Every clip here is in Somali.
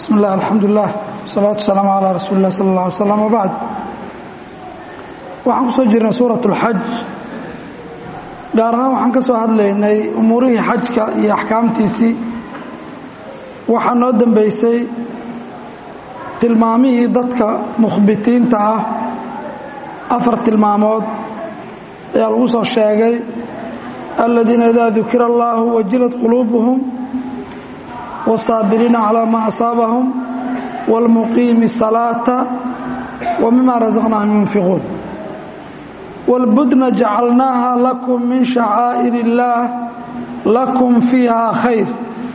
bismi illah alxamdulilah wasalaatu wasalaamu calaa rasuuli lah sala allah alay slam wabacd waxaan ku soo jirnay suurat اlxaj gaar ahaan waxaan ka soo hadlaynay umuurihii xajka iyo axkaamtiisii waxaa noo dembeysay tilmaamihii dadka mukhbitiinta ah afar tilmaamood ayaa lagu soo sheegay aladiina idaa dukira allahu wajilat quluubuhum wاsaabiriina calىa maa asaabahum wاlmuqiimi الsalaata wa mima rasaqnaahum yunfiquun wاlbudna jacalnaaha lakum min shacaa'ir اllaah lakum fiiha khayr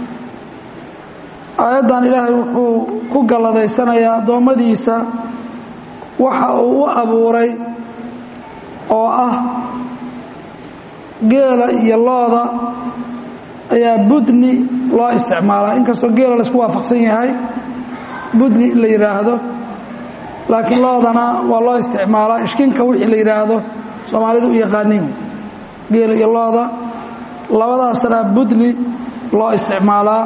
aayaddan ilaahay wuxuu ku galladaysanayaa addoommadiisa waxa uu u abuuray oo ah geela iyo looda ayaa budni loo isticmaalaa inkastoo geela laisku waafaqsan yahay budni in la yidhaahdo laakiin loodana waa loo isticmaalaa ishkinka wixii la yidhaahdo soomaalidu u yaqaaniin geela iyo looda labadaasna budni loo isticmaalaa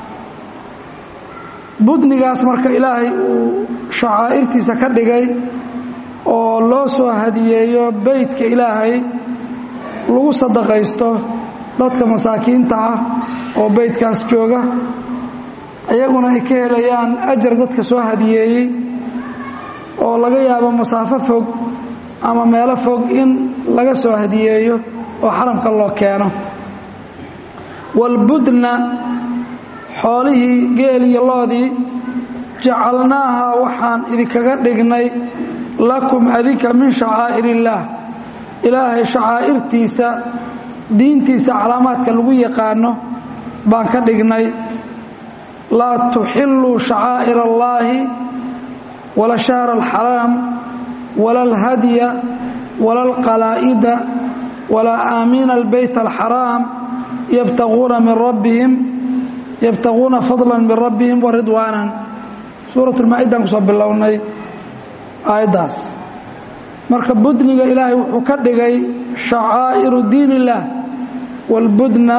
budnigaas marka ilaahay uu shacaa'irtiisa ka dhigay oo loo soo hadiyeeyo beytka ilaahay lagu sadaqaysto dadka masaakiinta ah oo beydkaas jooga ayaguna ay ka helayaan ajar dadka soo hadiyeeyey oo laga yaabo masaafo fog ama meelo fog in laga soo hadiyeeyo oo xaramka loo keeno walbudna xoolihii geel iyo loodii jacalnaaha waxaan idinkaga dhignay lakum adinka min shacaa'ir illaah ilaahay shacaa'irtiisa diintiisa calaamaadka lagu yaqaano baan ka dhignay laa tuxilluu shacaa'ir allaahi wala shahra alxaraam wala alhadya wala alqalaa'ida walaa aamiina albeyt alxaraam yabtaguuna min rabbihim yabtaguuna fadla min rabbihim wa ridwaanan suurat lmaa-idaan ku soo bilownay aayaddaas marka budniga ilaahay wuxuu ka dhigay shacaa'iru diin illaah walbudna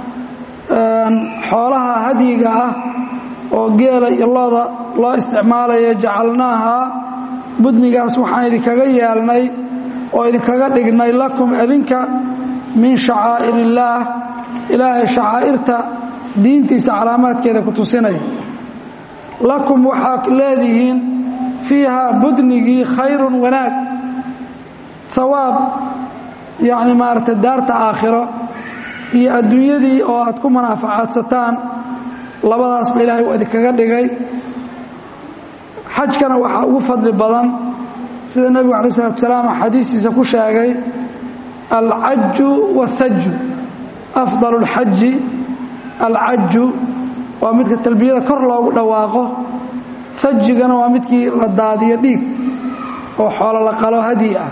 xoolaha hadyiga ah oo geela iyo looda loo isticmaalaya jacalnaaha budnigaas waxaan idinkaga yeelnay oo idinkaga dhignay lakum adinka min shacaa'ir illaah ilaahay shacaa'irta diintiisa calaamaadkeeda ku tusinaya lakum waxaad leedihiin fiihaa budnigii khayrun wanaag hawaab yacni maaragtay daarta aakhiro iyo adduunyadii oo aad ku manaafacaadsataan labadaasba ilaahay uu idinkaga dhigay xajkana waxaa ugu fadli badan sida nebigu alay salatu salaam xadiistiisa ku sheegay alcaju waاthaju afdal اlxaji alcaju waa midka talbiyada kor loogu dhawaaqo thajigana waa midkii la daadiyo dhiig oo xoolo la qalo hadyi ah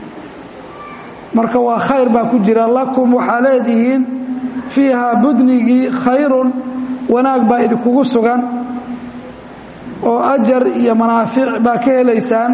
marka waa khayr baa ku jira lakum waxaa leedihiin fiihaa budnigii khayrun wanaag baa idinkugu sugan oo ajar iyo manaafic baa ka helaysaan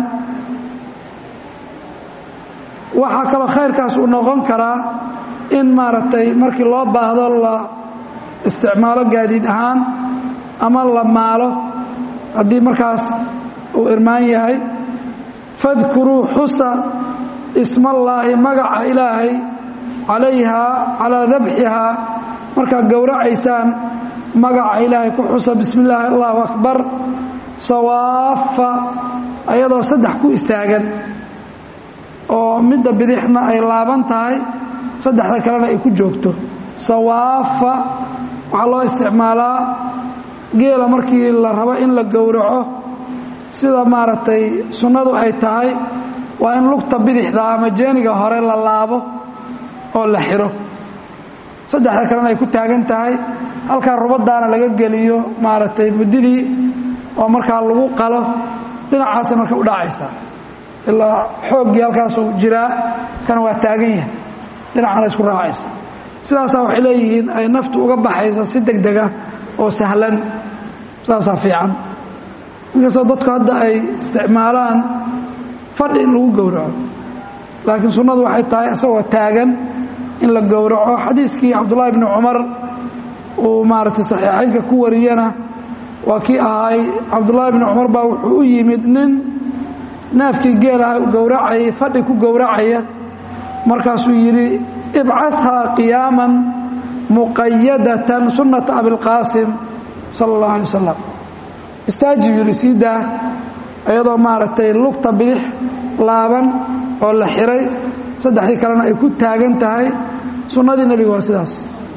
waxaa kaloo khayrkaas uu noqon karaa in maaragtay markii loo baahdo la isticmaalo gaadiid ahaan ama la maalo haddii markaas uu irmaan yahay fadkuruu xusa ismallaahi magaca ilaahay calayhaa calaa dabxihaa markaad gowracaysaan magaca ilaahay ku xusa bismi illaahi allahu akbar sawaafa ayadoo saddex ku istaagan oo midda bidixna ay laaban tahay saddexda kalena ay ku joogto sawaafa waxaa loo isticmaalaa geela markii la rabo in la gowraco sida maaragtay sunnadu ay tahay waa in lugta bidixda ama jeeniga hore la laabo oo la xiro saddexda kalena ay ku taagan tahay halkaa rubadaana laga geliyo maaragtay muddidii oo markaa lagu qalo dhinacaasay marka u dhacaysaa ilaa xooggii halkaasuu jiraa kana waa taagan yahay dhinacana isku raacaysa sidaasaa waxay leeyihiin ay naftu uga baxaysa si deg dega oo sahlan sidaasaa fiican inkastoo dadku hadda ay isticmaalaan fadhi in lagu gowraco laakiin sunnadu waxay tahay isagoo taagan in la gowraco xadiiskii cabdullaahi bni cumar uu maaragtay saxiixaynka ku wariyana waa kii ahay cabdullaahi bni cumar baa wuxuu u yimid nin neefkii geelaha gowracayay fadhi ku gowracaya markaasuu yidhi ibcadhaa qiyaaman muqayadatan sunnata abilqaasim sala allahu alay wasalam istaaji yidhi sii daa iyadoo maaragtay lugta bidix laaban oo la xiray saddexdii kalena ay ku taagan tahay sunnadii nebiga waa sidaas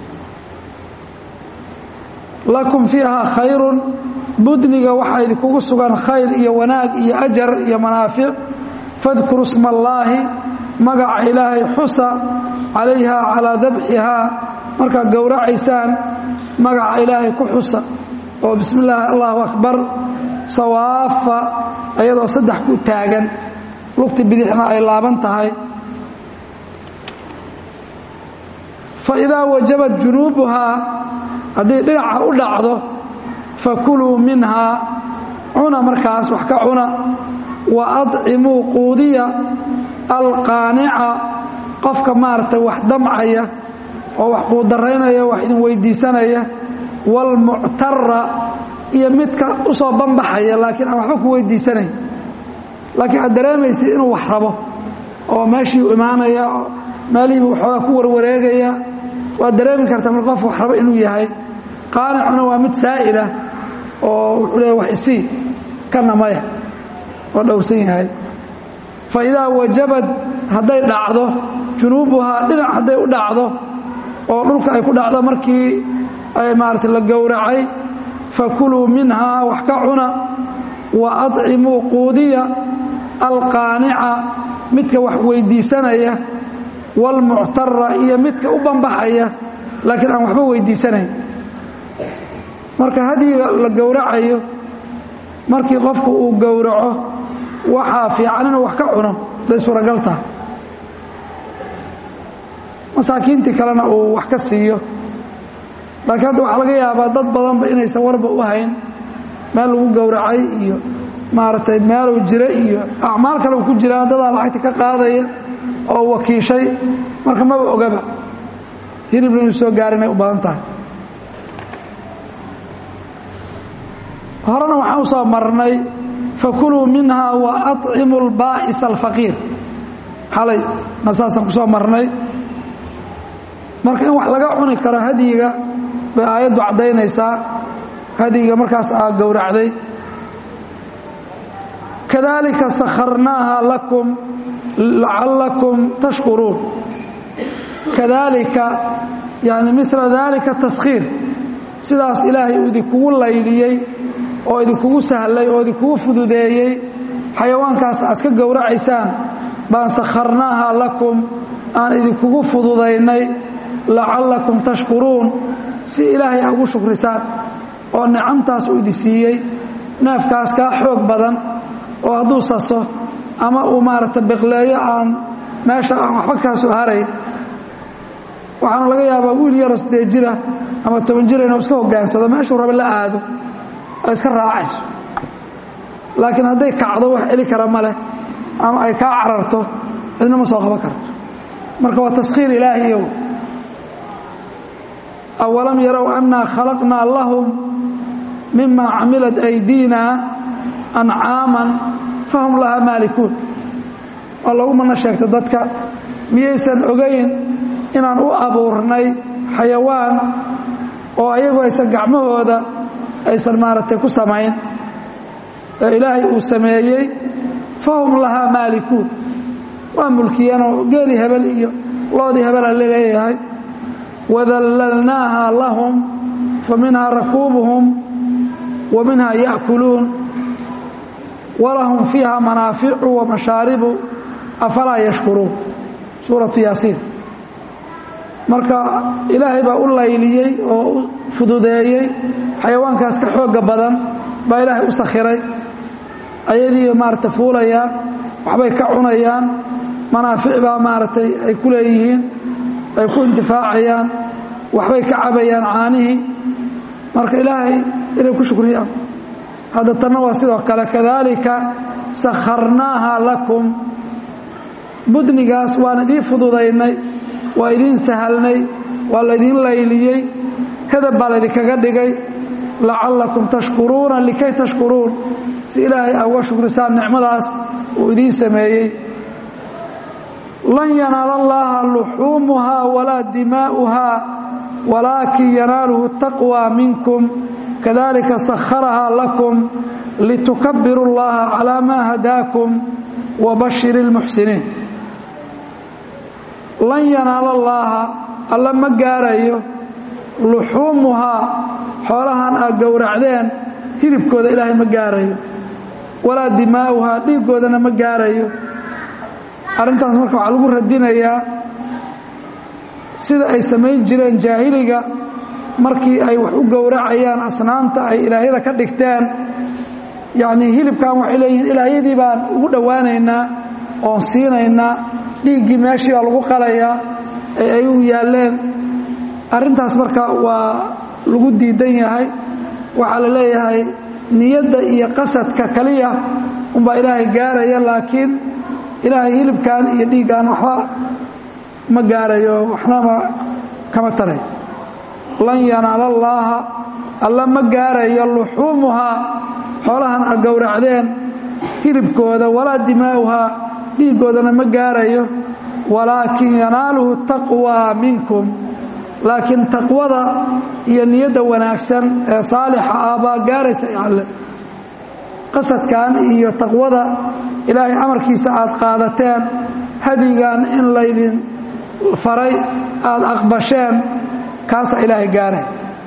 lakum fiiha khayrun budniga waxaa idinkugu sugan khayr iyo wanaag iyo ajar iyo manaafic fadkuru sma allaahi magaca ilaahay xusa calayha calaa dabxihaa markaad gowracaysaan magaca ilaahay ku xusa oo bismi illaahi allahu akbar sawaafa iyadoo saddex ku taagan lugti bidixna ay laaban tahay fa idaa wajabat junuubuhaa haddii dhinaca u dhacdo fakuluu minhaa cuna markaas wax ka cuna wa adcimuu quudiya alqaanica qofka maaragtay wax damcaya oo wax quudaraynaya wax idin weydiisanaya waalmuctara iyo midka u soo banbaxaya laakiin aan waxba ku weydiisanayn laakiin aad dareemaysid inuu wax rabo oo meeshii u imaanaya meelihiibu waxoogaa ku warwareegaya waad dareemi kartaa mar qof wax rabo inuu yahay qaanicuna waa mid saa'ila oo wuxuu leeya wax isii kana maya oo dhowrsan yahay fa idaa wajabad hadday dhacdo junuubuhaa dhinac hadday u dhacdo oo dhulka ay ku dhacdo markii ay maarata la gowracay fakuluu minhaa wax ka cuna wa adcimuu quudiya alqaanica midka wax weydiisanaya waalmuctara iyo midka u banbaxaya laakiin aan waxba weydiisanayn marka hadyiga la gowracayo markii qofku uu gowraco waxaa fiican inuu wax ka cuno day suuragal tahay masaakiintii kalena uu wax ka siiyo laakiin hadda waxaa laga yaabaa dad badanba inaysan warba u hayn meel lagu gowracay iyo maaragtay meeluu jira iyo acmaal kale uu ku jiraa dadaa lacagta ka qaadaya oo wakiishay marka maba ogaba hilibna inuu soo gaarinay u badan tahay horena waxaan u soo marnay fakuluu minhaa wa aطcimu اlbaa'isa alfaqiir xalay na saasaan ku soo marnay marka in wax laga cuni karo hadyiga bay aayaddu caddaynaysaa hadyiga markaas aa gowracday kadalika sakharnaaha lakum lacallakum tashkuruun kadalika yani mila dalika taskhiir sidaas ilaahay uu idinkugu layliyey oo idinkugu sahlay oo idinkugu fududeeyey xayawaankaas aad ka gowracaysaan baan sakharnaaha lakum aan idinkugu fududaynay lacallakum tashkuruun si ilaahay a ugu shukrisaan oo nicamtaas uu idin siiyey neefkaas kaa xoog badan oo hadduu saso ama uu maaragta beqleeyo aan meesha aan waxba kaa soo harayn waxaana laga yaabaa wiil yaroo siddeed jira ama toban jira inuu iska hogaansado meeshuu rabe la aado ay iska raacayso laakiin hadday kacdo wax celi kara ma leh ama ay kaa cararto cidna ma soo qaban karto marka waa taskhiir ilaahiyow awalam yarow annaa khalaqnaa lahum mima camilat aydiina ancaaman fahum lahaa maalikuun waa lagu mana sheegta dadka miyaysan ogayn inaan u abuurnay xayawaan oo ayagu aysan gacmahooda aysan maaragtay ku samayn ee ilaahay uu sameeyey fahum lahaa maalikuun waa mulkiyeenoo geeli hebel iyo loodii hebela laleeyahay wadallalnaaha lahum fa minhaa rakuubuhum wa minhaa ya'kuluun walahum fiiha manaaficu wa mashaaribu afalaa yashkuruun suuratu yaasiin marka ilaahay baa u layliyey oo u fududeeyey xayawaankaas ka xoogga badan baa ilaahay u sakhiray ayadii maaragtay fuulayaan waxbay ka cunayaan manaafic baa maaragtay ay ku leeyihiin ay ku intifaacayaan waxbay ka cabayaan caanihii marka ilaahay inay ku shukriyaan hadda tanna waa sidoo kale kadaalika sakharnaaha lakum budnigaas waan idiin fududaynay waa idiin sahalnay waa laydiin layliyey kadab baa laydinkaga dhigay lacallakum tashkuruuna likay tashkuruun si ilaahay a uga shukrisaan nicmadaas uu idiin sameeyey lan yanaala allaha luxuumuhaa walaa dimaa'uhaa walaakin yanaaluhu taqwى minkum kadalika sakharahaa lakum litukabiru اllaha calaa maa hadaakum wabashir اlmuxsiniin lan yanaala allaaha alla ma gaarayo luxuumuhaa xoolahan aad gowracdeen hilibkooda ilaahay ma gaarayo walaa dimaa'uhaa dhiiggoodana ma gaarayo arrintaas marka waxaa lagu radinayaa sida ay samayn jireen jaahiliga markii ay wax u gowracayaan asnaamta ay ilaahyada ka dhigteen yacnii hilibkan waxay leeyihiin ilaahyadii baan ugu dhowaanaynaa oon siinaynaa dhiiggii meeshii baa lagu qalayaa ee ay u yaalleen arrintaas marka waa lagu diidan yahay waxaa la leeyahay niyadda iyo qasadka kaliya unbaa ilaahay gaaraya laakiin ilaahay hilibkan iyo dhiiggan waxba ma gaarayo waxnama kama taray lan yanaala allaaha alla ma gaarayo luxuumuhaa xoolahan a gowracdeen hilibkooda walaa dimaa'uhaa dhiiggoodana ma gaarayo walaakin yanaaluhu taqwaa minkum laakiin taqwada iyo niyadda wanaagsan ee saalixa ah baa gaaraysa alle qasadkan iyo taqwada ilaahay amarkiisa aad qaadateen hadigan in laydin faray aada aqbasheen kaasaa ilaahay gaaray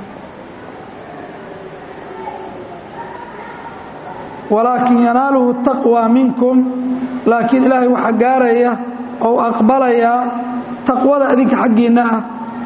walaakin yanaaluhu taqwى minkum laakiin ilaahay waxaa gaaraya ou aqbalayaa taqwada adinka xaggiinna ah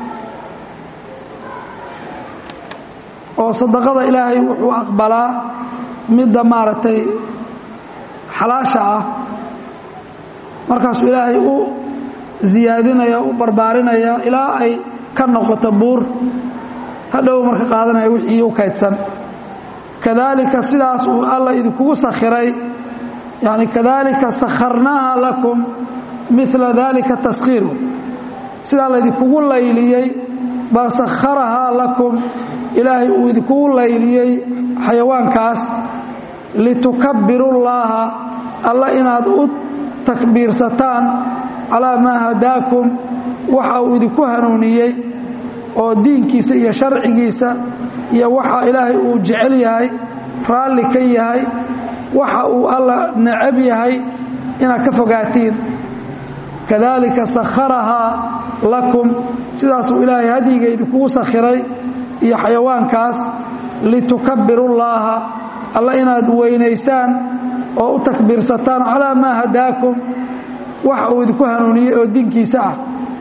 oo sadaqada ilaahay wuxuu aqbalaa midda maaragtay xalaasha ah markaasuu ilaahay u ziyaadinaya u barbaarinaya ilaa ay ka noqoto buur hadhow marka qaadanaya wixii u kaydsan kadaalika sidaas uu alla idinkugu sakhiray yani kadaalika sakharnaaha lakum mila dalika taskhiiru sidaa laydinkugu layliyey baa sakharahaa lakum ilaahay uu idinkugu layliyey xayawaankaas litukabbiru llaaha alla inaad u takbiirsataan calaa maa hadaakum waxa uu idinku hanuuniyey oo diinkiisa iyo sharcigiisa iyo waxa ilaahay uu jecel yahay raalli ka yahay waxa uu alla necab yahay inaad ka fogaatiin kadaalika sakharahaa lakum sidaasuu ilaahay hadyiga idinkugu sakhiray iyo xayawaankaas litukabbiru llaaha alla inaad weynaysaan oo u takbiirsataan calaa maa hadaakum waxa uu idinku hanuuniyey oo diinkiisa ah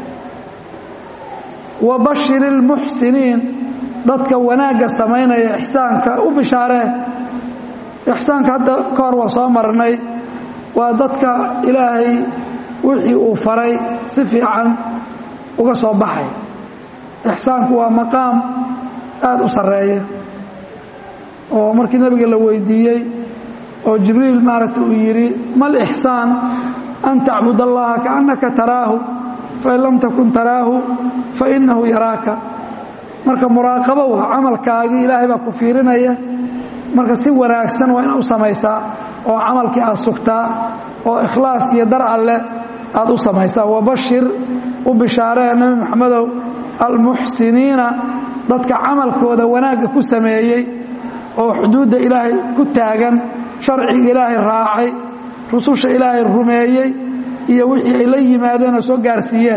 wa bashir ilmuxsiniin dadka wanaagga samaynaya ixsaanka u bishaaree ixsaanka hadda ka hor waa soo marnay waa dadka ilaahay wixii uu faray si fiican uga soo baxay ixsaanku waa maqaam aada u sarreeya oo markii nebiga la weydiiyey oo jibriil maaragta uu yidhi mal ixsaan an tacbud allaha kaannaka taraahu fain lam takun taraahu fainahu yaraaka marka muraaqabo waa camalkaagii ilaahay baa ku fiirinaya marka si wanaagsan waa inaad u samaysaa oo camalkii aad sugtaa oo ikhlaas iyo dar alleh aad u samaysaa wabashir u bishaaree nebi maxamedow almuxsiniina dadka camalkooda wanaagga ku sameeyey oo xuduudda ilaahay ku taagan sharciga ilaahay raacay rususha ilaahay rumeeyey iyo wixii ay la yimaadeen oo soo gaarsiiyeen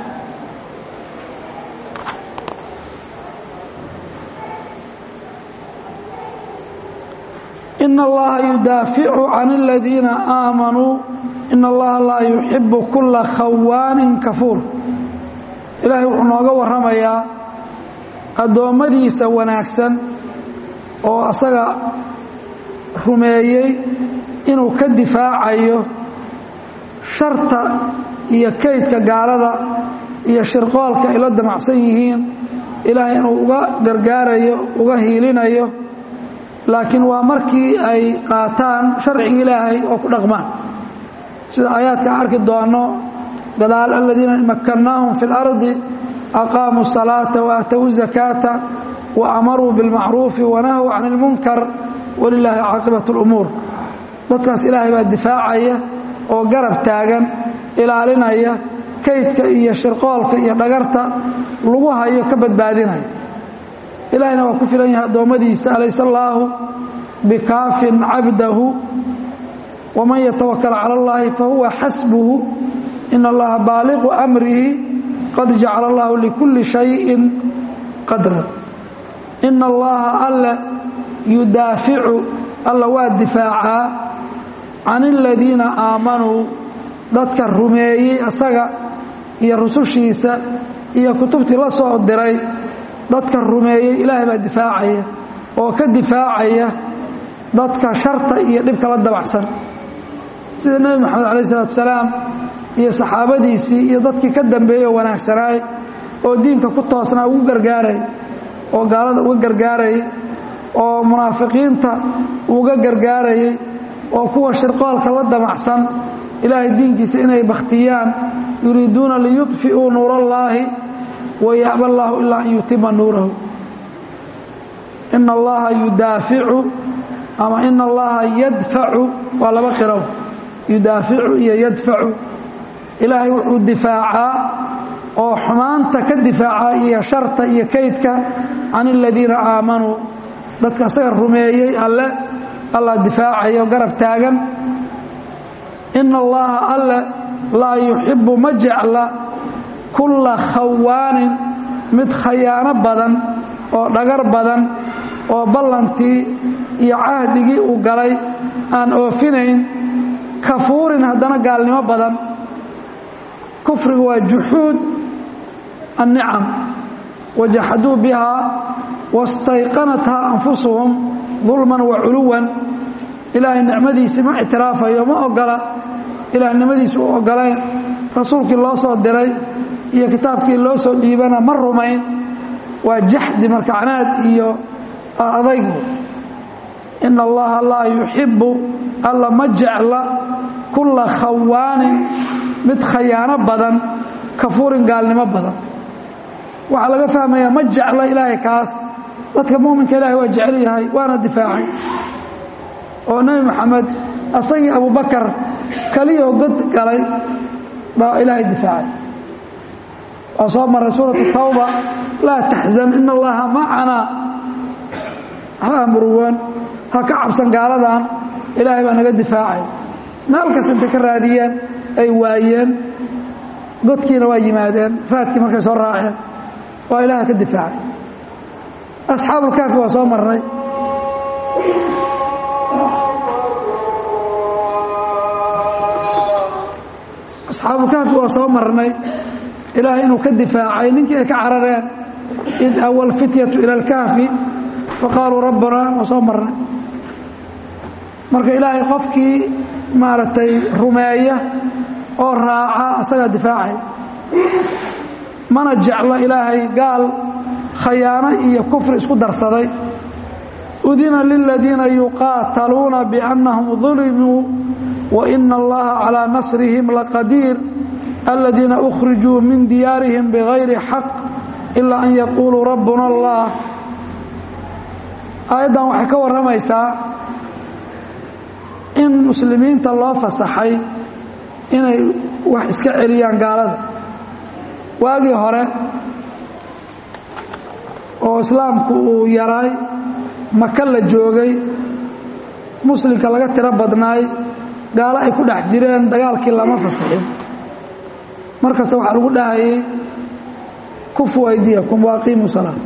in allaha yudaaficu can aladiina aamanuu in allaha laa yuxibu kula khawaanin kafuur ilaahay wuxuu nooga warramayaa addoommadiisa wanaagsan oo asaga rumeeyey inuu ka difaacayo sharta iyo kaydka gaalada iyo shirqoolka ay la damacsan yihiin ilaahay inuu uga gargaarayo uga hiilinayo laakiin waa markii ay qaataan sharciga ilaahay oo ku dhaqmaan sida aayaadka arki doono gadaal aladiina makannaahum fi اlardi aqaamuu الsalaata waatowu zakaata wa amaruu bilmacruufi wanahw can ilmunkar walilaahi caaqibat اlumuur dadkaas ilaahay baa difaacaya oo garab taagan ilaalinaya kaydka iyo shirqoolka iyo dhagarta lagu hayo ka badbaadinaya ilaahayna waa ku filan yahay addoommadiisa alayse allaahu bikaafin cabdahu waman yatawakal cala اllahi fahuwa xasbuhu ina allaha baaliqu amrihi qad jacala allahu likulli shayin qadran ina allaha alla yudaaficu alla waa difaacaa can aladiina aamanuu dadka rumeeyey asaga iyo rusushiisa iyo kutubtii la soo diray dadka rumeeyey ilaahay baa difaacaya oo ka difaacaya dadka sharta iyo dhibka la dabacsan sida nebi moxamed alayh isalaatu salaam iyo saxaabadiisii iyo dadkii ka dambeeyey oo wanaagsanaay oo diinka ku toosnaa ugu gargaaray oo gaalada uga gargaarayay oo munaafiqiinta uga gargaarayay oo kuwa shirqoolka la damacsan ilaahay diinkiisa inay bakhtiyaan yuriiduuna liyudfi'uu nuur allaahi wayaba allaahu ilaa an yutima nuurahu ina allaha yudaaficu ama ina allaha yadfacu waa laba qirow yudaaficu iyo yadfacu ilaahay wuxuu difaacaa oo xumaanta ka difaaca iyo sharta iyo kaydka can aladiina aamanuu dadka asaga rumeeyey alle allah difaacayo garab taagan ina allaha alle laa yuxibu ma jecla kulla khawaanin mid khayaano badan oo dhagar badan oo ballantii iyo cahdigii uu galay aan oofinayn kafuurin haddana gaalnimo badan kufrigu waa juxuud annicam wajaxaduu bihaa wastayqanathaa anfusuhum dulman wa culuwan ilaahay nicmadiisii ma ictiraafayo ma ogola ilaahnimadiisi u ogolayn rasuulkii loo soo diray iyo kitaabkii loo soo dhiibana ma rumayn waa jaxdi marka canaad iyo adaygu ina allaha laa yuxibu alla ma jecla kulla khawaanin mid khayaano badan kafuurin gaalnimo badan waxaa laga fahmayaa ma jecla ilaahay kaas dadka muminka ilahay waa jecel yahay waana difaacay oo nebi moxamed asagii abubakar kaliyoo god galay baa ilaahay difaacay waa soo maray suuratu tawba laa taxzan ina allaha macanaa waxba murugoon ha ka cabsan gaaladan ilaahay baa naga difaacay meel kasta intay ka raadiyeen ay waayeen godkiina waa yimaadeen raadkii markay soo raaceen waa ilaahay ka difaacay asxaabulkaafi waa soo marnay asxaabulkaafi waa soo marnay ilaahay inuu ka difaacay ninkii ay ka carareen id awa alfityatu ila alkaafi faqaaluu rabbanaa waa soo marnay marka ilaahay qofkii maaragtay rumeeya oo raaca asagaa difaacay mana jeclo ilaahay gaal khayaano iyo kufri isku darsaday udina liladiina yuqaataluuna biannahum dulimuu waina allaha calaa nasrihim laqadiir aladiina ukhrijuu min diyaarihim bigayri xaq ilaa an yaquuluu rabbuna allah aayaddan waxay ka warramaysaa in muslimiinta loo fasaxay inay wax iska celiyaan gaalada waagii hore oo islaamku uu yaray maka la joogay muslimka laga tiro badnaay gaalo ay ku dhex jireen dagaalkii lama fasixin markasta waxaa lagu dhahayay kufu aydiyakum waaqiimu salaa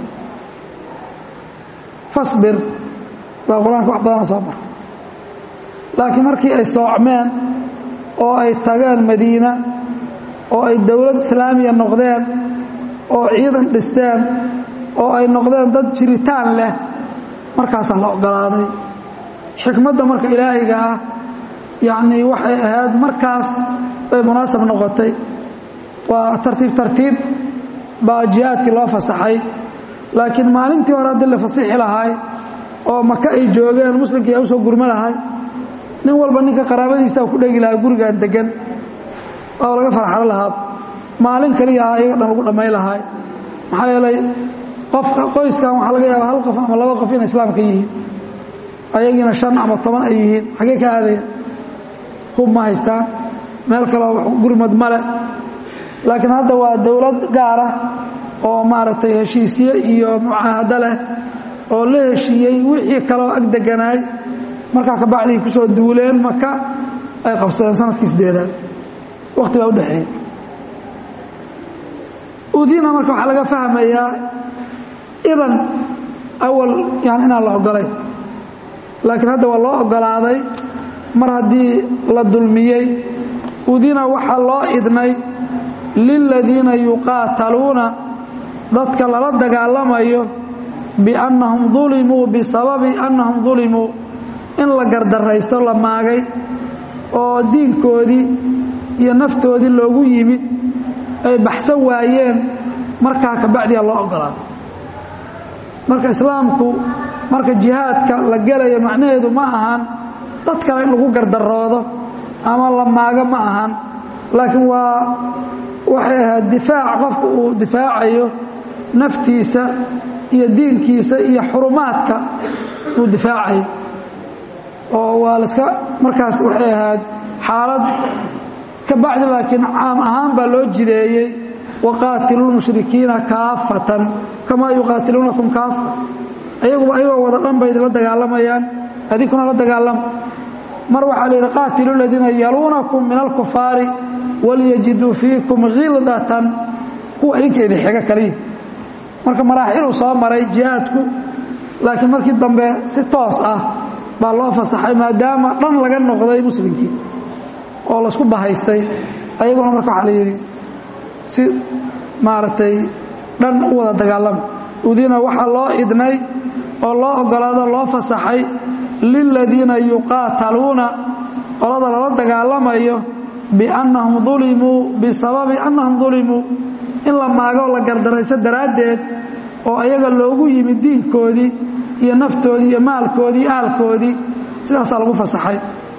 fasbir baa qur-aanka wax badana soo mara laakiin markii ay soocmeen oo ay tageen madiina oo ay dowlad islaamiya noqdeen oo ciidan dhisteen oo ay noqdeen dad jiritaan leh markaasaa la ogolaaday xikmadda marka ilaahiga ah yacnii waxay ahayd markaas bay munaasab noqotay waa tartiib tartiib baa jihaadkii loo fasaxay laakiin maalintii hore haddii la fasixi lahay oo maka ay joogeen muslimkii ay u soo gurmo lahay nin walba ninka qaraabadiisa ku dhegi lahaa gurigaan degan oo laga farxalo lahaa maalin kaliya iyaga dhan lagu dhammayn lahay maxaa yeelay qofka qoyskan waxaa laga yaaba hal qof ama laba qof inay islaamka yihiin ayagiina shan ama toban ay yihiin xaggee ka aadaya hub ma haystaan meel kaleo gurmad male laakiin hadda waa dowlad gaara oo maaragtay heshiisye iyo mucaahado leh oo la heshiiyey wixii kaloo ag deganaay markaa kabacdii ku soo duuleen maka ay qabsadeen sanadkii sideedaad wakti baa udhexeeyey udina marka waxaa laga fahmayaa idan awal yani inaan la ogolayn laakiin hadda waa loo ogolaaday mar haddii la dulmiyey udina waxaa loo idnay liladiina yuqaataluuna dadka lala dagaalamayo biannahum dulimuu bisababi annahum dulimuu in la gardaraysto la maagay oo diinkoodii iyo naftoodii loogu yimid ay baxsan waayeen markaa kabacdiya loo ogolaaday marka islaamku marka jihaadka la gelayo macnaheedu ma ahan dad kale in lagu gardaroodo ama la maago ma ahan laakiin waa waxay ahayd difaac qofku uu difaacayo naftiisa iyo diinkiisa iyo xurumaadka uu difaacayo oo waa laska markaas waxay ahayd xaalad ka bacdi laakiin caam ahaan baa loo jideeyey waqaatilu lmushrikiina kaafatan kamaa yuqaatiluunakum kaafa ayaguba ayagoo wada dhan bay idinla dagaalamayaan adinkuna la dagaalama mar waxaa la yidhi qaatilu ladiina yaluunakum min alkufaari walyajiduu fiikum khildatan kuwa idinka idin xiga kaliya marka maraaxiluu soo maray jihaadku laakiin markii dambe si toos ah baa loo fasaxay maadaama dhan laga noqday muslimkii oo laisku bahaystay ayaguna marka waxaa la yidhi si maaragtay dhan u wada dagaalama udina waxaa loo idnay oo loo ogolaado loo fasaxay liladiina yuqaataluuna qolada lala dagaalamayo biannahum dulimuu bisababi annahum dulimuu in la maago la gardarayso daraaddeed oo ayaga loogu yimid diinkoodii iyo naftoodii iyo maalkoodii ahalkoodii sidaasaa lagu fasaxay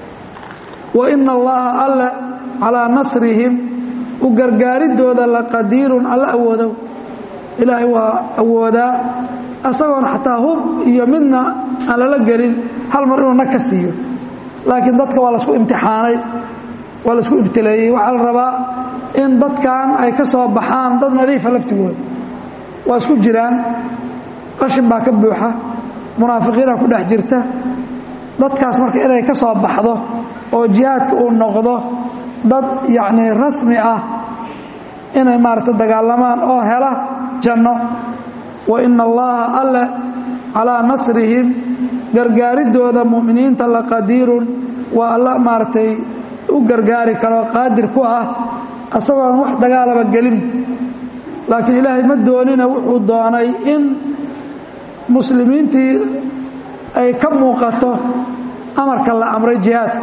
wa ina allaha alle calaa nasrihim u gargaaridooda laqadiirun alla awoodow ilaahay waa awoodaa asagoon xataa hub iyo midna aan lala gelin hal mar inuu nag ka siiyo laakiin dadka waa laisku imtixaanay waa laisku ibtileeyey waxaa la rabaa in dadkan ay ka soo baxaan dad nadiifa laftigooda waa isku jiraan qashin baa ka buuxa munaafiqiina ku dhex jirta dadkaas marka inay ka soo baxdo oo jihaadka uu noqdo dad yacnii rasmi ah inay maaragta dagaalamaan oo hela janno wa ina allaha alle calaa nasrihim gargaaridooda mu'miniinta laqadiirun waa alla maaragtay u gargaari karo qaadir ku ah asagoon wax dagaalaba gelin laakiin ilaahay ma doonina wuxuu doonay in muslimiintii ay ka muuqato amarka la amray jihaadka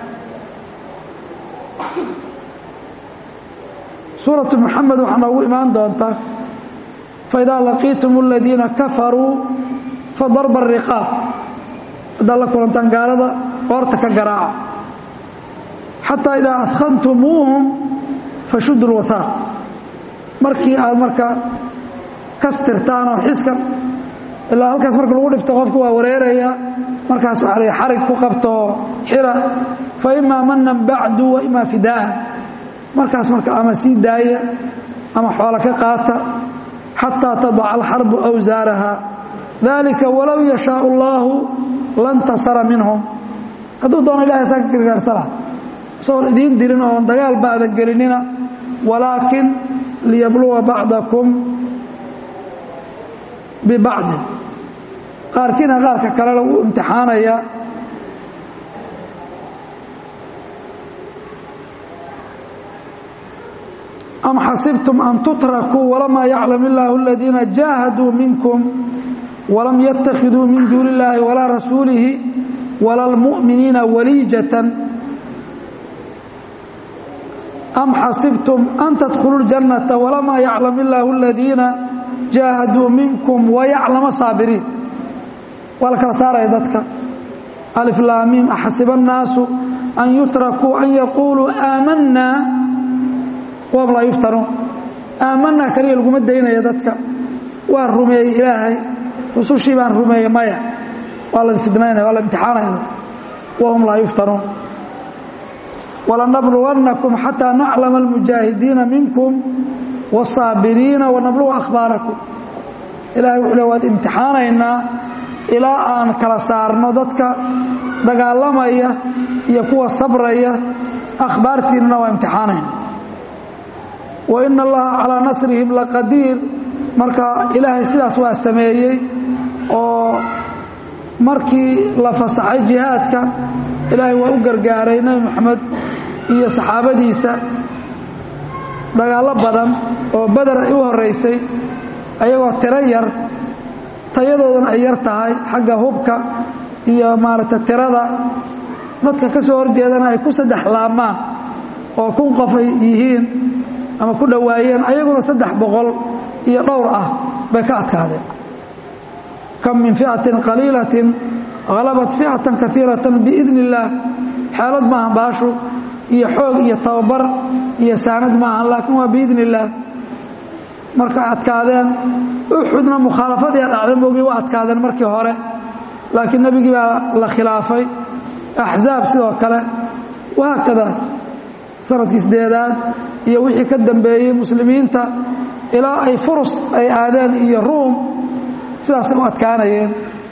suuratu muxamed waxaa noogu imaan doontaa faidaa laqiitum aladiina kafaruu fadarba ariqaab haddaad la kulantaan gaalada qoorta ka garaaca xataa idaa adkhantumuuhum fashudu lwathaaq markii aad marka kastirtaan oo xiskan ilaa halkaas marka lagu dhifto qofku waa wareeraya markaas waxaa la xarig ku qabtoo xira fa imaa manan bacdu wa imaa fidaa'an markaas marka ama sii daaya ama xoolo ka qaata xataa tadaca alxarbu awsaaraha dalika walow yashaau allaahu lantasara minhum hadduu doono ilahay saa ka gargaarsana isagoon idiin dirin oon dagaal baadan gelinina walaakin liyabluwa bacdakum bibacdin qaarkiina qaarka kale lagu imtixaanaya am xasibtum an tutrakuu walamaa yaclam illaahu aladiina jaahaduu minkum walam yattakhiduu min duuni illaahi walaa rasuulihi wala lmu'miniina waliijatan am xasibtum an tadkhuluu ljannata walamaa yaclam illaahu aladiina jaahaduu minkum wayaclama saabiriin waa la kala saaraya dadka aliflaamiim axasiba annaasu an yutrakuu an yaquuluu aamanaa wahum laa yuftanuun aamanaa kaliya laguma daynaya dadka waan rumeeyey ilaahay rusushii baan rumeeyey maya waa la fidnaynaya waa la imtixaanaya wahum laa yuftanuun walanabluwannakum xataa naclama almujaahidiina minkum wاsaabiriina wanabluga akhbaarakum ilahay wuxuu le waad imtixaanaynaa ilaa aan kala saarno dadka dagaalamaya iyo kuwa sabraya akhbaartiinana waa imtixaanayna wa ina allaha calaa nasrihim laqadiir marka ilaahay sidaas waa sameeyey oo markii la fasaxay jihaadka ilaahay waa u gargaaray nebi moxamed iyo saxaabadiisa dagaallo badan oo beder ay u horeysay ayagoo tiro yar tayadoodana ay yar tahay xagga hubka iyo maaragtay tirada dadka ka soo horjeedana ay ku saddex laabmaan oo kun qof ay yihiin ama ku dhowaayeen ayaguna saddex boqol iyo dhowr ah bay ka adkaadeen kam min ficatin qaliilatin halabat ficatan kaiiratan biidni illaah xeelad maahan baashu iyo xoog iyo tababar iyo saanad maahan laakiin waa biidni illaah markay adkaadeen uxudna mukhaalafadii dhacda moogii waa adkaadeen markii hore laakiin nebigii baa la khilaafay axzaab sidoo kale wahaakada sanadkii sideedaad iyo wixii ka dambeeyey muslimiinta ilaa ay furus ay aadeen iyo ruum sidaasay u adkaanayeen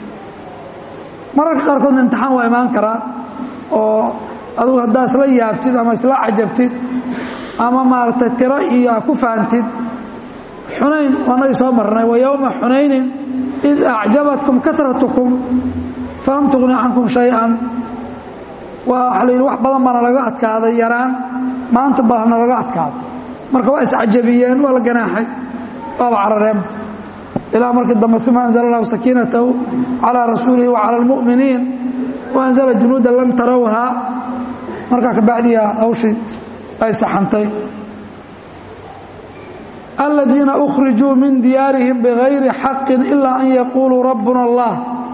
mararka qaarkoodna imtixaan waa imaan karaa oo adugu haddaa isla yaabtid ama isla cajabtid ama maaragtay tiro iyo a ku faantid xunayn waanagii soo marnay wa yowma xunaynin id acjabatkum karatukum falam tugni cankum shay-an waa la yidhi wax badan baana laga adkaaday yaraan maanta baana laga adkaaday marka waa iscajabiyeen waa la ganaaxay waaba carareen ilaa markii dambe uma anzla allahu sakiinatahu calىa rasuulihi wacalى اlmu'miniin waanzla junuuda lam tarawhaa markaa kabacdiya hawshii ay saxantay aladiina أkhrijuu min diyaarihim bغayri xaqi ilaa an yaquuluu rabbuna اllah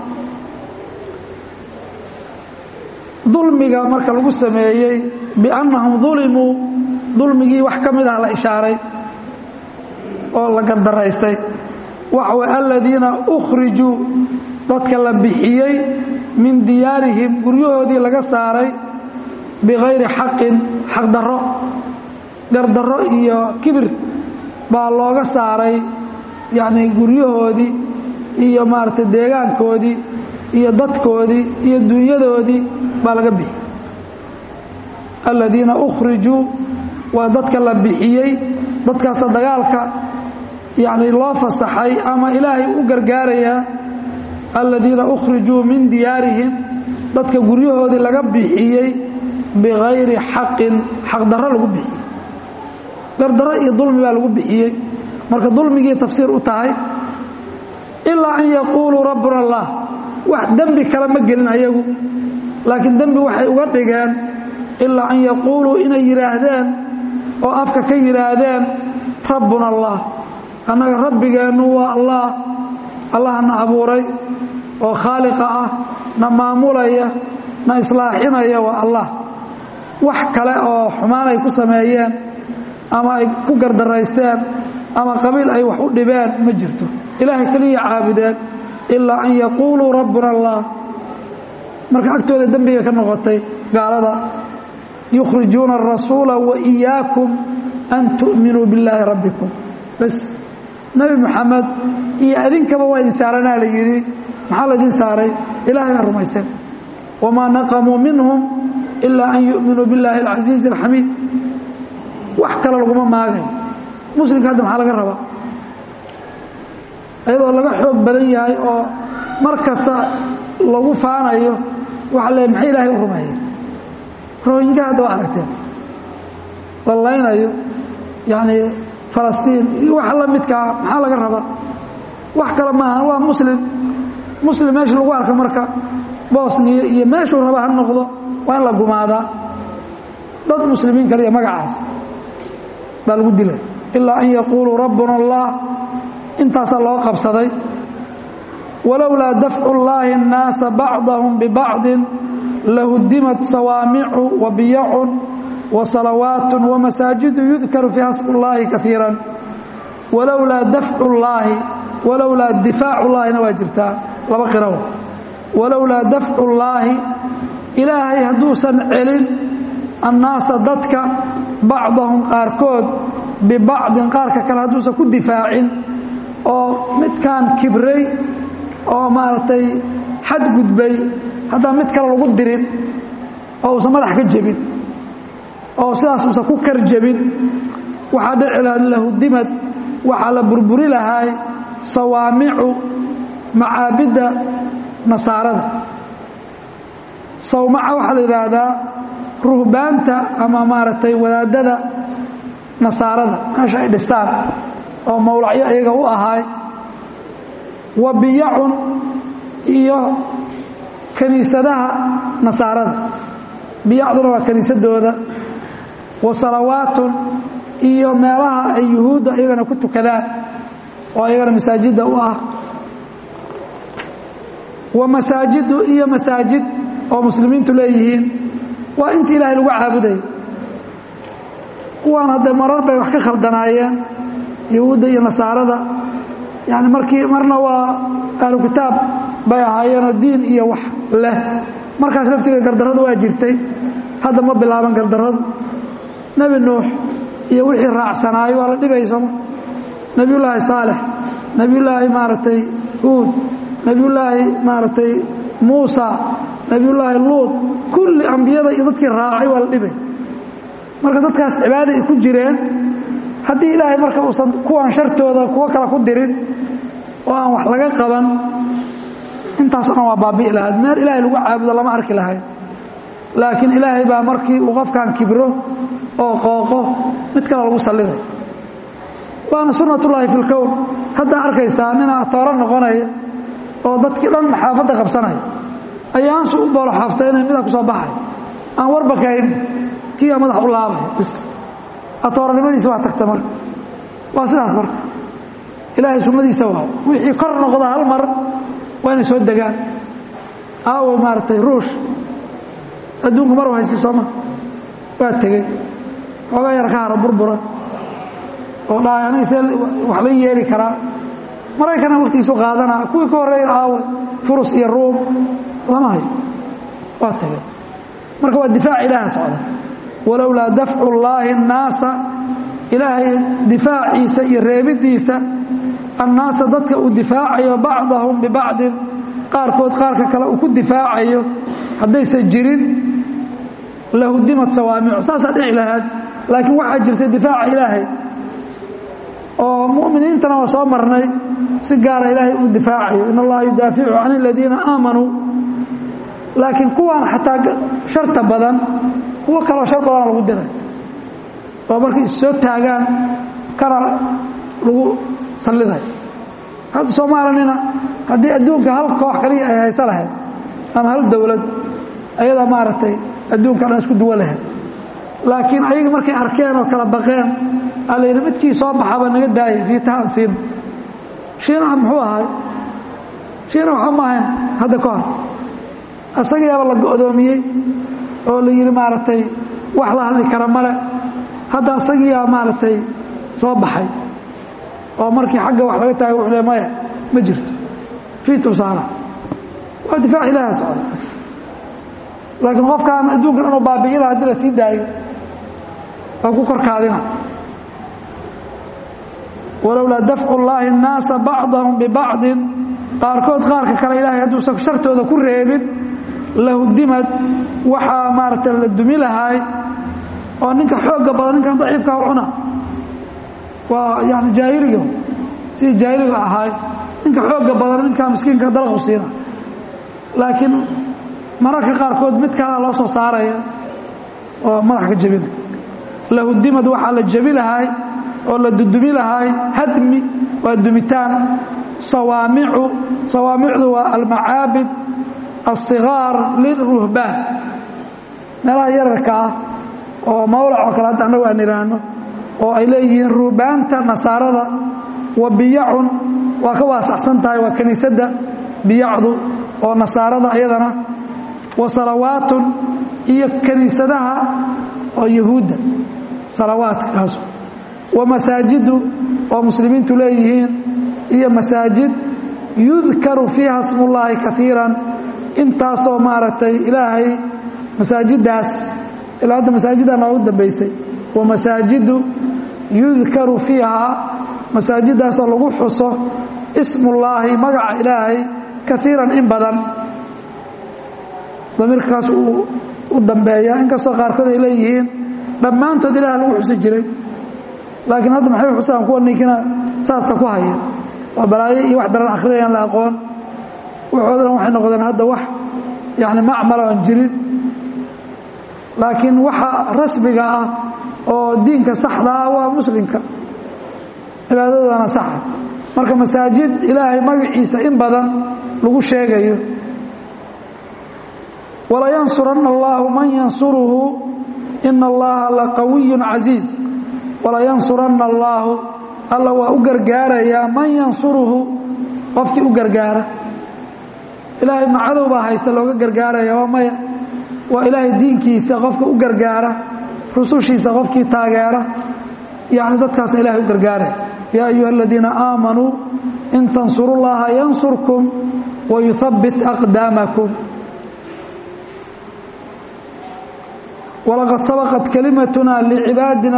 dulmiga marka lagu sameeyey biannahum dulimuu dulmigii wax ka mid ah la ishaaray oo la gardaraystay waxa way aladiina ukhrijuu dadka la bixiyey min diyaarihim guryahoodii laga saaray bikayri xaqin xaqdarro gardarro iyo kibir baa looga saaray yacnii guryahoodii iyo maaragtay deegaankoodii iyo dadkoodii iyo dunyadoodii baa laga bixiyey aladiina ukhrijuu waa dadka la bixiyey dadkaasa dagaalka yacni loo fasaxay ama ilaahay u gargaarayaa aladiina ukhrijuu min diyaarihim dadka guryahoodii laga bixiyey bikayri xaqin xaqdarro lagu bixiyey gardarro iyo dulmi baa lagu bixiyey marka dulmigii tafsiir u tahay ilaa an yaquuluu rabbuna allah wax dembi kale ma gelin ayagu laakiin dembi waxay uga dhigeen ilaa an yaquuluu inay yidhaahdeen oo afka ka yidhaahdeen rabbuna allah annaga rabbigeennu waa allah allaha na abuuray oo khaaliqa ah na maamulaya na islaaxinaya waa allah wax kale oo xumaan ay ku sameeyeen ama ay ku gardaraysteen ama qabiil ay wax u dhibeen ma jirto ilaahay keliya caabudeen ilaa an yaquuluu rabbuna allah marka agtooda dembigay ka noqotay gaalada yukhrijuuna arasuula wa iyaakum an tu'minuu billaahi rabbikum bas nebi moxamed iyo idinkaba waa idin saaranaa la yidhi maxaa laydin saaray ilahay baa rumayseen wamaa naqamuu minhum ilaa an yu'minuu billaahi alcasiizi alxamiid wax kale laguma maagay muslimka hadda maxaa laga rabaa iyadoo laga xoog badan yahay oo mar kasta lagu faanayo waxa le maxay ilaahay u rumeeyey rohinka hadda waa aragteen la laynayo yacni falastiin iyo waxa la midkaa maxaa laga rabaa wax kale maaha waa muslim muslim meesha lagu arka marka bosniya iyo meeshuu raba ha noqdo waa in la gumaadaa dad muslimiin kale iyo magacaas baa lagu dilay ilaa an yaquuluu rabbuna allah intaasaa loo qabsaday walowlaa dafcu اllaahi الnaasa bacضahum bibacضin lahudimat sawaamicu wa biyacun wa salawaat wamasaajidu yudkaru fiiha smu اllaahi kaiira walowlaa dafcu اllaahi walowlaa difaacullaahina waa jirtaa laba qiraw walowlaa dafcullaahi ilaahay hadduusan celin annaasa dadka bacdahum qaarkood bibacdin qaarka kale hadduusan ku difaacin oo midkaan kibray oo maaragtay xadgudbay haddaan mid kale lagu dirin oo uusan madax ka jebin oo sidaas uusan ku kar jebin waxaa dhici laha lahudimad waxaa la burburi lahaay sawaamicu macaabidda nasaarada sawmaca waxaa la yidhaahdaa ruhbaanta ama maaragtay wadaadada nasaarada meesha ay dhistaan oo mawlacyo iyaga u ahaay wa biyacun iyo kiniisadaha nasaarada biyacduna waa kiniisadooda wa salawaatun iyo meelaha ay yuhuudda iyagana ku tukadaan oo iyagana masaajidda u ah wa masaajidu iyo masaajid oo muslimiintu leeyihiin waa intii ilaahay lagu caabudayay kuwaan hadde marar bay wax ka khaldanaayeen yahuudda iyo nasaarada yani markii marna waa ahlu kitaab bay ahaayeenoo diin iyo wax leh markaas laftiga gardarradu waa jirtay hadda ma bilaaban gardarradu nebi nuux iyo wixii raacsanaayo waa la dhibay sooma nebiyullaahi saalex nebiyullaahi maaragtay huud nebiyullaahi maaragtay muusa nebiyullaahi luud kulli ambiyada iyo dadkii raacay waa la dhibay marka dadkaas cibaada ay ku jireen haddii ilaahay marka uusan kuwan shartooda kuwo kale ku dirin oo aan wax laga qaban intaasoo dhan waa baabi'i lahayd meel ilaahay lagu caabudo lama arki lahayd laakiin ilaahay baa markii uu qofkan kibro oo qooqo mid kale lagu salliday waana sunnatullaahi fi lkown haddaa arkaysaa ninaa tooro noqonaya oo dadkii dhan xaafadda qabsanaya ayaansu u boolo xaaftayna midaa ku soo baxay aan warba kayn kiiaa madax u laabaya bis atooranimadiisa waa tagta marka waa sidaas marka ilaahay sunnadiisa waa wixii kor noqda hal mar waa inay soo degaan aawo maaragtay ruush adduunku mar u haysi sooma waa tegey xoogaa yar ka hara burbura oo dhahay aniga see wax la yeeli karaa maraykana waktigiisu qaadanaa kuwii ka horreeyan aawe furus iyo ruum lama hayo waa tegey marka waa difaac ilaaha socda walowlaa dafcu llaahi annaasa ilaahay difaaciisa iyo reebidiisa annaasa dadka uu difaacayo bacdahum bibacdin qaarkood qaarka kale uu ku difaacayo haddaysan jirin lahudimad sawaamicu saasaa dhici lahaad laakiin waxaa jirtay difaaca ilaahay oo mu'miniintana waa soo marnay si gaara ilaahay uu difaacayo in allaha yudaaficu can aladiina aamanuu laakiin kuwaan xataa sharta badan kuwo kaloo shar badana lagu diray oo markay is soo taagaan kana lagu salliday hadda soomaalanina haddii adduunka hal koox kaliya ay hayso lahayd ama hal dowlad ayadaa maaragtay adduunka dhan isku duwo lahayd laakiin ayaga markay arkeen oo kala baqeen aa la yidhi midkii soo baxaba naga daayay fiitahaan siina shiinaha muxuu ahay shiina waxa ma ahayn hadda ka hor asagayaaba la go'doomiyey oo la yidhi maaragtay wax la hadli kara male hadda asagiyaa maaragtay soo baxay oo markii xagga wax laga taagay wuxuu le maya ma jirto fiitum saara waa difaac ilaaha socda laakiin qofkaan adduunkan inuu baabi'i laha hadii la sii daayo waa ku korkaadina walowlaa dafcu llaahi annaasa bacdahum bibacdin qaarkood qaarka kale ilaahay hadduusan shartooda ku reebin lahudimad waxaa maaragtay la dumi lahaay oo ninka xoogga badan ninkan daciifka u cuna waa yani jaahiliga sidii jaahiliga ahaay ninka xoogga badan ninkaa miskiinka dalaqu siina laakiin mararka qaarkood mid kalea loo soo saaraya oo madax ka jebina lahudimad waxaa la jebi lahaay oo la dudumi lahaay hadmi waa dumitaan sawaamicu sawaamicdu waa almacaabid asigaar liruhbaan meelaha yararka ah oo mawlac oo kale hadda annagu aan idhaahno oo ay leeyihiin ruhbaanta nasaarada wa biyacun waa ka waasacsan tahay waa kiniisadda biyacdu oo nasaarada iyadana wa salawaatun iyo kiniisadaha oo yahuudda salawaadkaas wa masaajidu oo muslimiintu leeyihiin iyo masaajid yudkaru fiiha smullaahi kaiiran intaasoo maaragtay ilaahay masaajiddaas ilaa hadda masaajiddaa noogu dambaysay wa masaajidu yudkaru fiihaa masaajiddaasoo lagu xuso ismullaahi magaca ilaahay kaiiran in badan damiirkaas uu u dambeeya inkastoo qaarkood ay leeyihiin dhammaantood ilaah lagu xusi jiray laakiin hadda maxay xusaan kuwa ninkina saasta ku haya waa balaayo iyo wax daran akhriyayaan la aqoon waxoodana waxay noqdeen hadda wax yani macmal aan jirin laakiin waxa rasmiga ah oo diinka saxda ah waa muslimka cibaadadana saxa marka masaajid ilaahay magaciisa in badan lagu sheegayo walayansuranna allaahu man yansuruhu ina allaha laqawiyun casiiz walayansuranna allaahu alla waa u gargaarayaa man yansuruhu qofkii u gargaara ilaahay macadow baa haysta looga gargaaraya waa maya waa ilaahay diinkiisa qofka u gargaara rusushiisa qofkii taageera yacni dadkaasa ilahay u gargaaraya yaa ayuha aladiina aamanuu in tansuru llaha yansurkum wayuhabbit aqdaamakum walaqad sabaqat kalimatuna licibaadina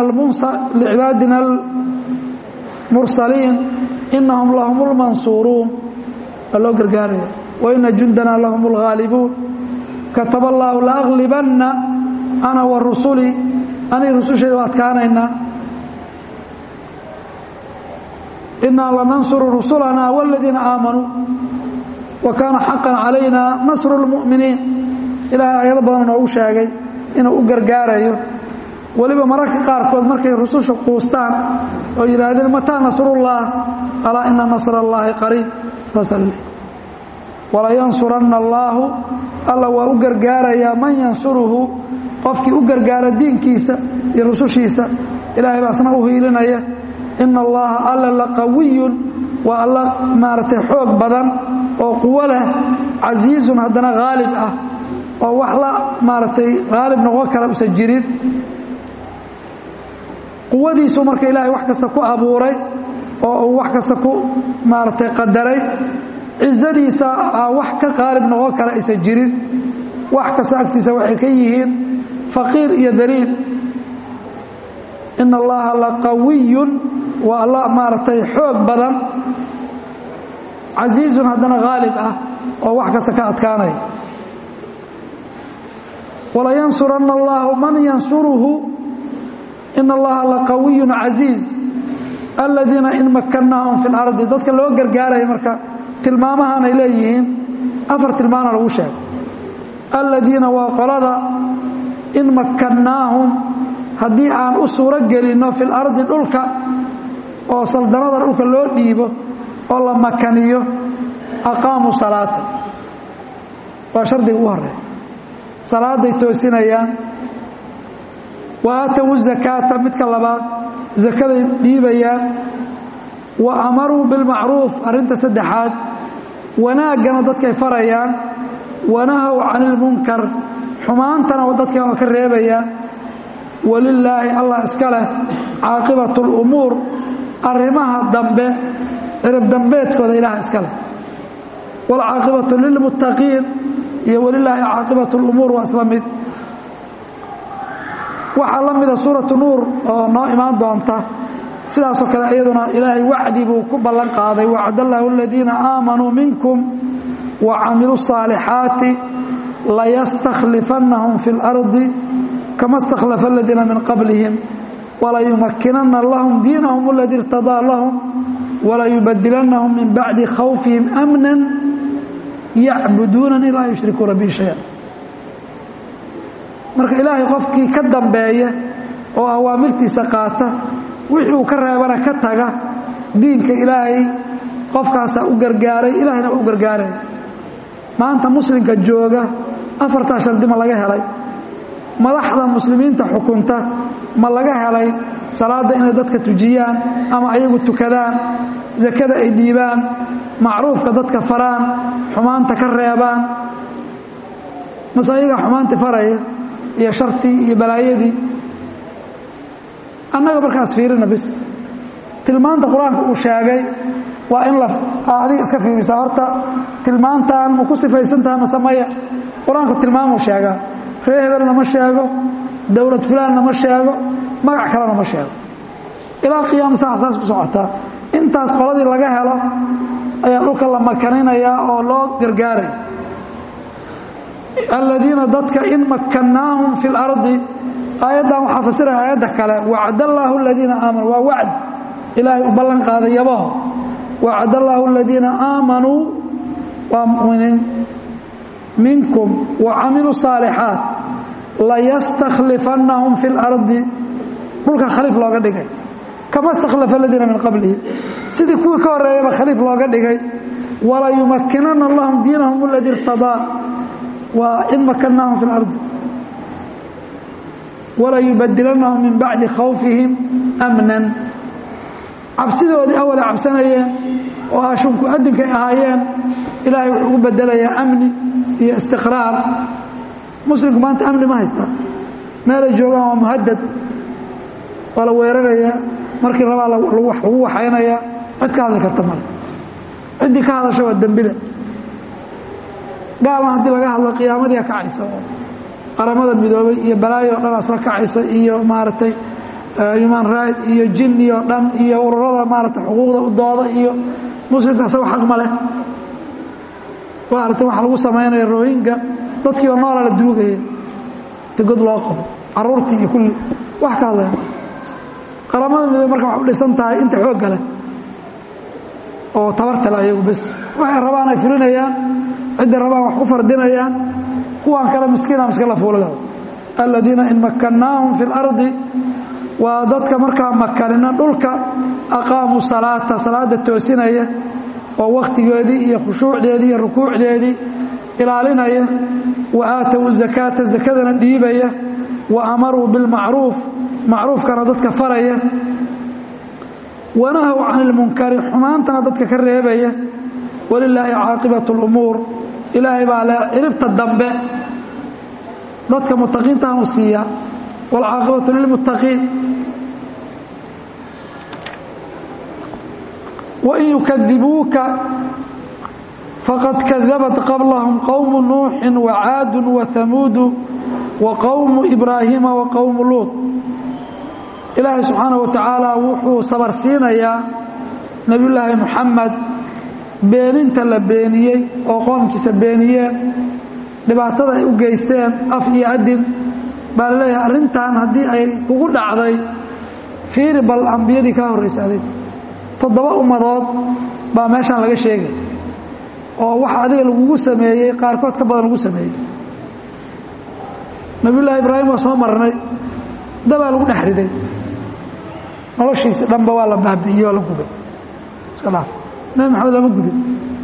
almursaliin inahum lahum lmansuuruun waa loo gargaaraya waina jundana lahum اlghaalibuun kataba allaahu laaglibanna ana wa rusulii aniga rusushayda waa adkaanaynaa inaa lanansuru rusulana wاladiina aamanuu wa kaana xaqan calayna nasru اlmu'miniin ilaahay aayado badan noogu sheegay inuu u gargaarayo weliba mararka qaarkood markay rususha quustaan oo yidhaahdeen mataa nasrullah alaa ina nasr allaahi qariib walayansuranna allaahu alla waa u gargaarayaa man yansuruhu qofkii u gargaara diinkiisa iyo rusushiisa ilaahay baa asna u hiilinaya ina allaha alla laqawiyun waa alla maaragtay xoog badan oo quwo leh casiizun haddana haalib ah oo wax la maaragtay haalib noqon kara usan jirin quwadiisu marka ilaahay wax kasta ku abuuray oo uu wax kasta ku maaragtay qadaray cizadiisa aa wax ka qaalib noqon kara aysan jirin wax kasta agtiisa waxay ka yihiin faqiir iyo daliil ina allaha laqawiyun waa alla maaragtay xoog badan casiizun haddana haalib ah oo wax kasta ka adkaanaya walayansuranna allaahu man yansuruhu ina allaha laqawiyun casiiz aladiina in makannaahum fi lardi dadka loo gargaaraya marka tilmaamahan ay leeyihiin afar tilmaana lagu sheegay aladiina waa qolada in makannaahum haddii aan u suuro gelinno fi lardi dhulka oo saldanada dhulka loo dhiibo oo la makaniyo aqaamuu salaata waa shardiga ugu horeeya salaaday toosinayaan wa aatowu zakaata midka labaad zakaday dhiibayaan wa amaruu bilmacruuf arrinta saddexaad wanaaggana dadkay farayaan wanahow cani ilmunkar xumaantana dadka waa ka reebayaan walilaahi allah iska leh caaqibatu lumuur arrimaha dambe cirib dambeedkooda ilaah iska leh waalcaaqibatu lilmuttaqiin iyo walilaahi caaqibatu lumuur waa isla mid waxaa la mida suuratu nuur oo noo imaan doonta sidaasoo kale iyaduna ilaahay wacdi buu ku ballan qaaday wacd allaahu aladiina aamanuu minkum wa camiluu الصaalixaati layastakhlifannahum fi اlardi kama اstakhlafa aladiina min qablihim walayumakinana lahum diinahum اladii irtadaa lahum walayubadilannahum min bacdi khawfihim amna yacbuduunani laa yushrikuuna bi shaya marka ilaahay qofkii ka dambeeya oo awaamirtiisa qaata wixii uu ka reebana ka taga diinka ilaahay qofkaasaa u gargaaray ilaahayna waa u gargaaraya maanta muslimka jooga afartaa shardi ma laga helay madaxda muslimiinta xukunta ma laga helay salaadda inay dadka tujiyaan ama ayagu tukadaan sakada ay dhiibaan macruufka dadka faraan xumaanta ka reebaan mase ayaga xumaanti faraya iyo shartii iyo balaayadii annaga markaas fiirina bis tilmaanta qur-aanka uu sheegay waa in la adiga iska fiirisaa horta tilmaantan ma ku sifaysantaha mase maya qur-aanku tilmaamuu sheegaa ree hebelna ma sheego dowlad fulaanna ma sheego magac kalena ma sheego ilaa qiyaama saa saas ku socotaa intaas qoladii laga helo ayaa dhulka la makaninayaa oo loo gargaaraya aladiina dadka in makannaahum fi اlardi aayaddan waxaa fasiraya aayadda kale wacd allaahu aladiina aamanuu waa wacd ilaahay u ballan qaaday yabaho wacd allaahu aladiina aamanuu waa muminiin minkum wacamiluu saalixaat layastakhlifannahum fi اlardi dhulka khaliif looga dhigay kama stakhlafa aladiina min qablihim sidii kuwii ka horeeyaba khaliif looga dhigay walayumakinana lahum diinahum aladii irtadaa waa in makannaahum fi اlardi walayubadilanahum min bacdi khawfihim amnan cabsidoodii awalay cabsanayeen oo ashunku adinkay ahaayeen ilaahay wuxuu ugu bedelayaa amni iyo istiqraar muslimku maanta amni ma haysta meelay joogaan waa muhadad waa la weerarayaa markii rabaa lagu waxaynayaa cid ka hadli karta male ciddii ka hadasha waa dembile gaalan haddii laga hadlo qiyaamadiia kacaysa oo qaramada midoobay iyo balaayo o dhan asla kacaysa iyo maaragtay human right iyo jinni oo dhan iyo ururada maaragtay xuquuqda u dooda iyo muslimka asago xaq ma leh waa aragtay waxa lagu samaynaya rohinga dadkiiba noola la duugaya ti god loo qabo caruurtii iyo kulli wax ka hadlaya qaramada midoobe marka waxay u dhisan tahay inta xoogga leh oo tabartale ayagu bes waxay rabaan ay fulinayaan cidday rabaan wax ku fardinayaan kuwaan kale miskiina miska la fuulila aladiina in makannaahum fi اlardi waa dadka markaa makanina dhulka aqaamuu salaata salaada toosinaya oo wakhtigeedii iyo khushuucdeedii iyo rukuucdeedii ilaalinaya wa aatow zakaata zakadana dhiibaya wa amaruu bilmacruuf macruufkana dadka faraya wanahow can ilmunkari xumaantana dadka ka reebaya walilaahi caaqibat اlumuur ilaahay baa le ciribta dambe dadka mutaqiintaan u siiya wاlcaaqibatu lilmuttaqiin wain yukadibuuka faqad kadabat qablahum qowmu nuuxi wacaadu wahamuudu wa qowmu ibraahiima wa qowmu luud ilaahay subxaana wa tacaala wuxuu sabarsiinayaa nebiyullaahi muxamed beeninta la beeniyey oo qoomkiisa beeniyeen dhibaatada ay u geysteen af iyo adin baa la leeyahay arrintan haddii ay kugu dhacday fiiri bal ambiyadii kaa horraysa adig toddoba ummadood baa meeshaan laga sheegay oo waxa adiga lagugu sameeyey qaarkood ka badan lagu sameeyey nabiyullaahi ibraahim waa soo marnay dabaa lagu dhex riday noloshiisi dhanba waa la baabi'iyey oo la gubay iska dhaaf nebi maxamed lama gubin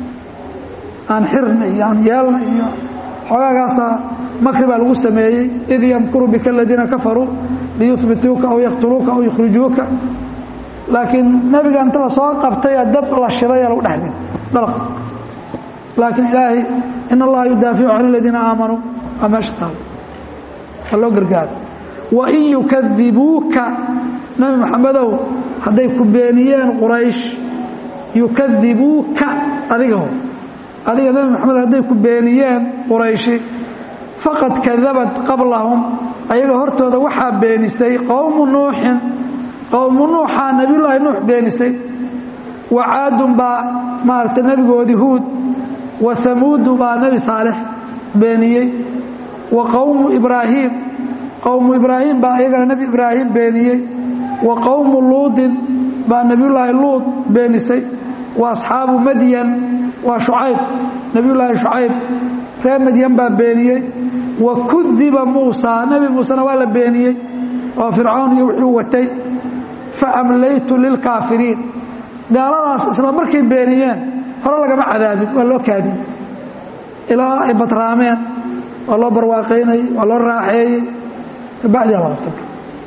aan xirna iyo aan yeelna iyo xoogaagaasaa makri baa lagu sameeyey id yamkuru bika aladiina kafaruu liyuhbituuka aw yaqtuluuka aw yukhrijuuka laakiin nebiga inta la soo qabtaya dab la shidaya lagu dhex riday dalaq laakiin ilaahay in allaha yudaaficu can aladiina aamanuu waa meesha taal waa loo gargaaro wain yukadibuuka nebi maxamedow hadday ku beeniyeen quraysh yukadibuuka adigaho adiga nebi maxamed hadday ku beeniyeen qurayshi faqad kadabat qablahum ayaga hortooda waxaa beenisay qowmu nuuxin qowmu nuuxaa nebiyullaahi nuux beenisay wa caadun baa maaragtay nebigoodii huud wa hamuudu baa nebi saalex beeniyey wa qowmu ibraahiim qowmu ibraahim baa iyagana nebi ibraahim beeniyey wa qowmu luudin baa nebiyullaahi luud beenisay wa asxaabu madyan waa shucayb nebiyullaahi shucayb reer madyan baa beeniyey wa kudiba muusaa nebi muusena waa la beeniyey oo fircoon iyo wuxuu watay fa amlaytu lilkaafiriin gaaladaas isla markay beeniyeen hore lagama cadaabin waa loo kaadiyey ilaa ay batraameen waa loo barwaaqaynayey waa loo raaxeeyey kabacdiyaa laga tagay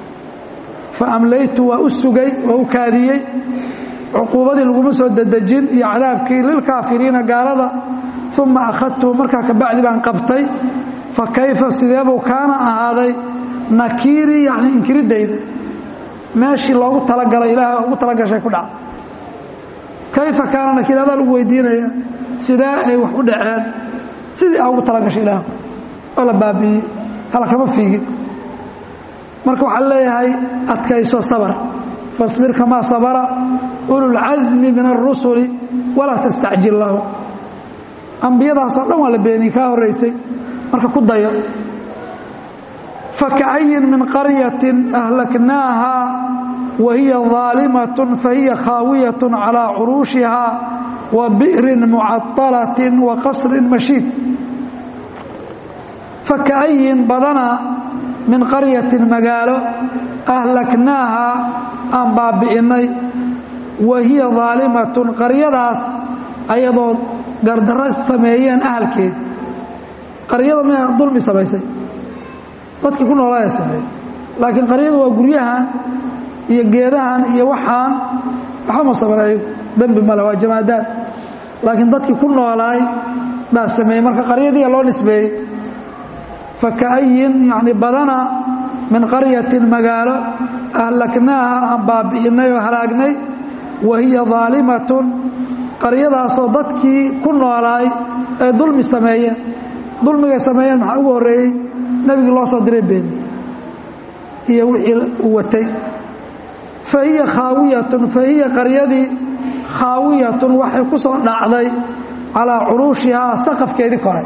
fa amlaytu waa u sugay waa u kaadiyey cuquubadii laguma soo dedejin iyo cadaabkii lilkaafiriina gaalada uma akhadtuhu markaa kabacdi baan qabtay fa kayfa sideebuu kaana ahaaday nakiirii yani inkiridayda meeshii loogu talagalay ilaah ugu talagashay ku dhaca kayfa kaana nakiir adaa lagu weydiinaya sidee ay wax u dhaceen sidii aa ugu talagashay ilaah oo la baabi'iyey hala kama fiigin marka waxaa leeyahay adkayso sabr fasbir kamaa sabara ululcasmi min alrusuli walaa tastacjil lahum ambiyadaasoo dhan waa la beeniyey kaa horraysay marka ku dayo faka'ayin min qaryatin ahlaknaaha wa hiya daalimatun fahiya khaawiyatun calaa curuushiha wa bi'rin mucadalatin wa qasrin mashiid faka'ayin badana min qaryatin magaalo ahlaknaaha aan baabi'innay wa hiya daalimatun qaryadaas ayadoo gardarro sameeyeen ahalkeedi qaryada miyaa dulmi samaysay dadkii ku noolaa sameeyey laakiin qaryadu waa guryahan iyo geedahan iyo waxaan waxba ma sameeyo dembi male waa jamaadaad laakiin dadkii ku noolaay baa sameeyey marka qaryadiia loo nisbeeyey faka'ayin yacni badana min qaryatin magaalo ahlaknaaha aan baabi'innay oo halaagnay wa hiya daalimatun qaryadaasoo dadkii ku noolaay ee dulmi sameeyeen dulmigay sameeyeen maxaa ugu horreeyey nebigii loo soo diray beeni iyo wixii uu watay fa hiya khaawiyatun fa hiya qaryadii khaawiyatun waxay ku soo dhacday calaa curuushihaa saqafkeedii kore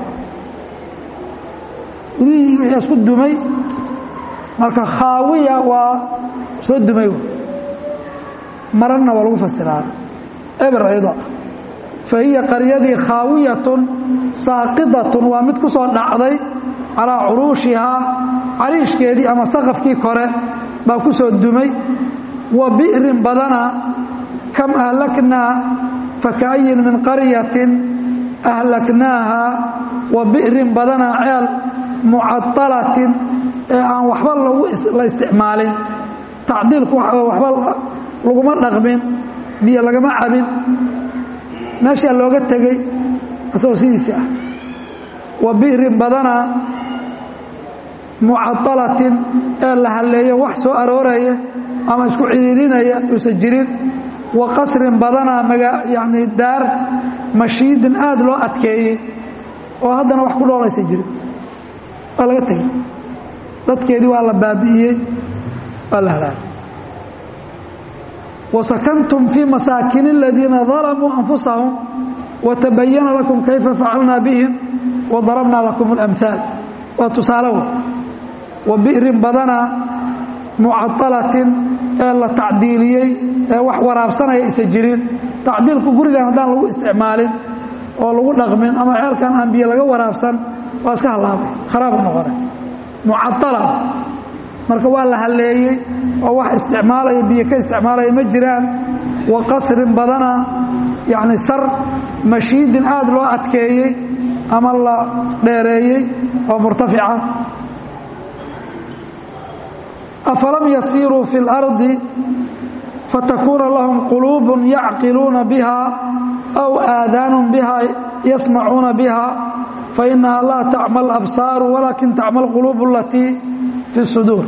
gurihii wixii isku dumay marka khaawiya waa soo dumay marana waa lagu fasiraa eber ayadoo ah fa hiya qaryadii khaawiyatun saaqidatun waa mid ku soo dhacday calaa curuushihaa cariishkeedii ama saqafkii kore baa ku soo dumay wa bi'rin badana kam ahlaknaa faka'ayin min qaryatin ahlaknaaha wa bi'rin badana ceel mucadalatin ee aan waxba la isticmaalin tacdiilku waxba laguma dhaqmin biyo lagama cabin meeshaa looga tegey asagoo sidiisi ah wa bi'rin badana mucadalatin ee la halleeyo wax soo arooraya ama isku ciriirinaya uusan jirin wa qasrin badana maga yacni daar mashiidin aada loo adkeeyey oo haddana wax ku dhoolaysa jirin waa laga tegey dadkeedii waa la baabi'iyey waa la halaagay wasakantum fii masaakin aladiina dalamuu anfusahum watabayana lakum kayfa facalnaa bihim wadarabnaa lakum اlamhaal waa tusaalow wa bi'rin badana mucadalatin ee la tacdiiliyey ee wax waraabsanaya isa jirin tacdiilku gurigan haddaan lagu isticmaalin oo lagu dhaqmin ama ceelkan aan biyo laga waraabsan waa iska hallaabay kharaab noqona mucadala marka waa la halleeyey oo wax isticmaalaya biyo ka isticmaalaya ma jiraan wa qasrin badana yacni sar mashiidin aada loo adkeeyey ama la dheereeyey oo murtafica afalam yasiiruu fi اlardi fatakuuna lahum quluub yacqiluuna biha aw aadaanu biha yasmacuuna biha fainaha laa tacma absaaru walaakin tacma quluub alatii fi suduur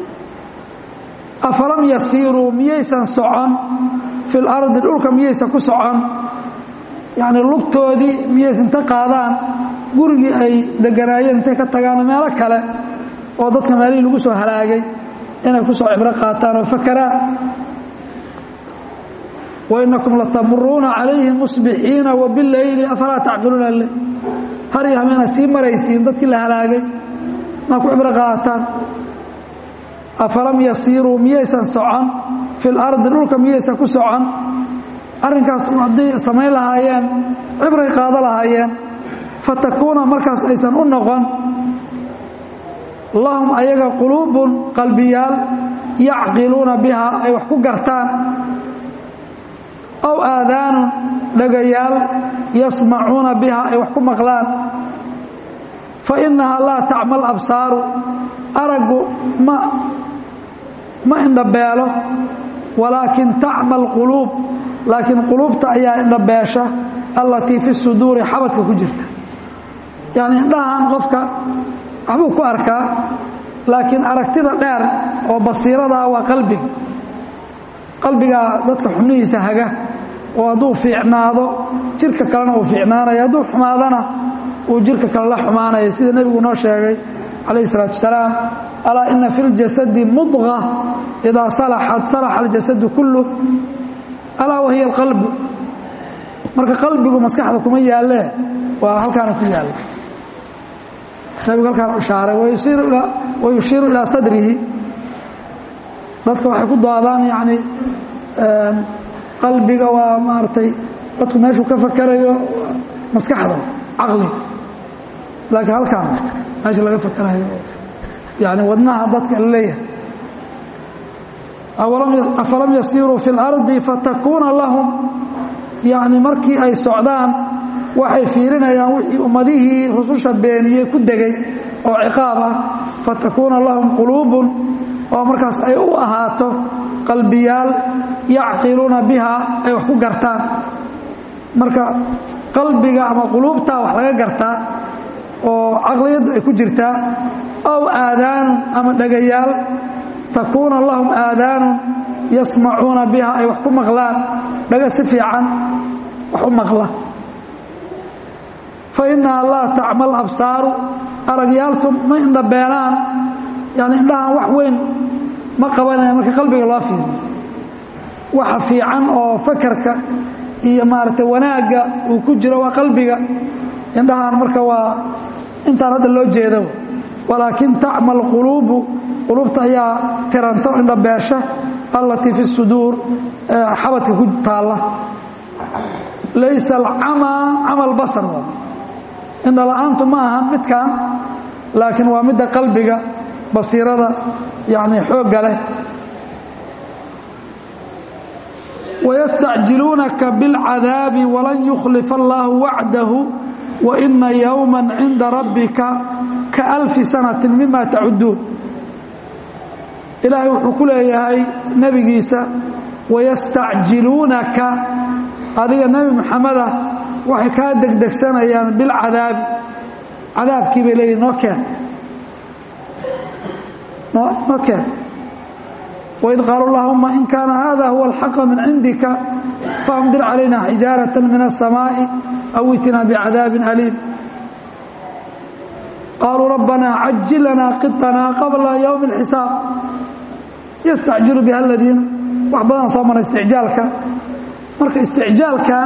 afalam yasiiruu miyaysan socon fi lardi dhulka miyaysan ku socon yacni lugtoodii miyaysan ta qaadaan gurigii ay deganaayeen intay ka tagaan meelo kale oo dadka meelihii lagu soo halaagay inay ku soo cibro qaataan oo fakaraan wainakum latamuruuna calayhim musbixiina wabileyli afalaa tacqiluuna le har iyo hameena sii maraysiin dadkii la halaagay maa ku cibro qaataan afalam yasiiruu miyaysan socon fi lardi dhulka miyaysan ku socon arrinkaas hadday samayn lahaayeen cibray qaado lahaayeen fatakuuna markaas aysan u noqon lahum ayaga quluubun qalbiyaal yacqiluuna biha ay wax ku gartaan aw aadaanun dhagayaal yasmacuuna biha ay wax ku maqlaan fa innahaa laa tacma absaaru araggu ma ma indhabeelo walaakin tacma alquluub laakiin quluubta ayaa indhabeesha allatii fi suduuri xabadka ku jirta yacni indhahan qofka waxbuu ku arkaa laakiin aragtida dheer oo basiiradaa waa qalbiga qalbigaa dadka xubnihiisa haga oo hadduu fiicnaado jirka kalena uu fiicnaanaya hadduu xumaadana uu jirka kale la xumaanaya sida nebigu noo sheegay calayh isalaatu wasalaam alaa ina fi ljasadi mudqa idaa salaxat salaxa aljasadu kulluh alaa wahiya alqalbu marka qalbigu maskaxda kuma yaallee waa halkaana ku yaalla nebigu halkaana ishaaray wayushiiru ilaa sadrihi dadka waxay ku doodaan yacni qalbiga waa maaragtay dadku meeshuu ka fakarayo maskaxda caqliga laakiin halkaan meesha laga fakarayo yani wadnaha dadka la leeyahay afalam yasiiruu fi اlardi fatakuuna lahum yani markii ay socdaan waxay fiirinayaan wixii ummadihii rususha beeniyey ku degay oo ciqaab ah fatakuuna lahum quluubun oo markaas ay u ahaato qalbiyaal yacqiluuna biha ay wax ku gartaan marka qalbiga ama quluubtaa wax laga gartaa oo caqliyaddu ay ku jirtaa aw aadaanun ama dhagayaal takuuna lahum aadaanun yasmacuuna biha ay wax ku maqlaan dhaga si fiican wax u maqla fa innaha laa tacmal absaaru aragyaalku ma indhabeenaan yani indhahan wax weyn ma qabanaya marka qalbiga loo fiiriyo waxa fiican oo fakarka iyo maaragtay wanaagga uu ku jiro waa qalbiga indhahan marka waa intaan hadda loo jeedo walaakin tacmal quluubu quluubta ayaa tiranto indhabeesha allatii fi suduur xabadka ku taalla laysa alcamaa camal basar indhala-aantu ma ahan midkan laakiin waa midda qalbiga basiirada yani xoogga leh wayastacjiluunaka biاlcadaabi walan yukhlifa allaahu wacdahu waina yowma cinda rabbika kaalfi sanati mima tacuduun ilaahay wuxuu ku leeyahay nebigiisa wayastacjiluunaka adiga nebi moxameda waxay kaa degdegsanayaan bilcadaabi cadaabkii bay leeyihin noo keen noo keen waid qaalu allahuma in kaana hada huwa alxaqa min cindika faamdir calayna xijaarata min aلsamaaءi aw itina bicadaabin aliim qaaluu rabbana cajil lana qiطana qabla ywmi اlxisaab yastacjilu biha aladiina wax badan soo mara isticjaalka marka isticjaalkan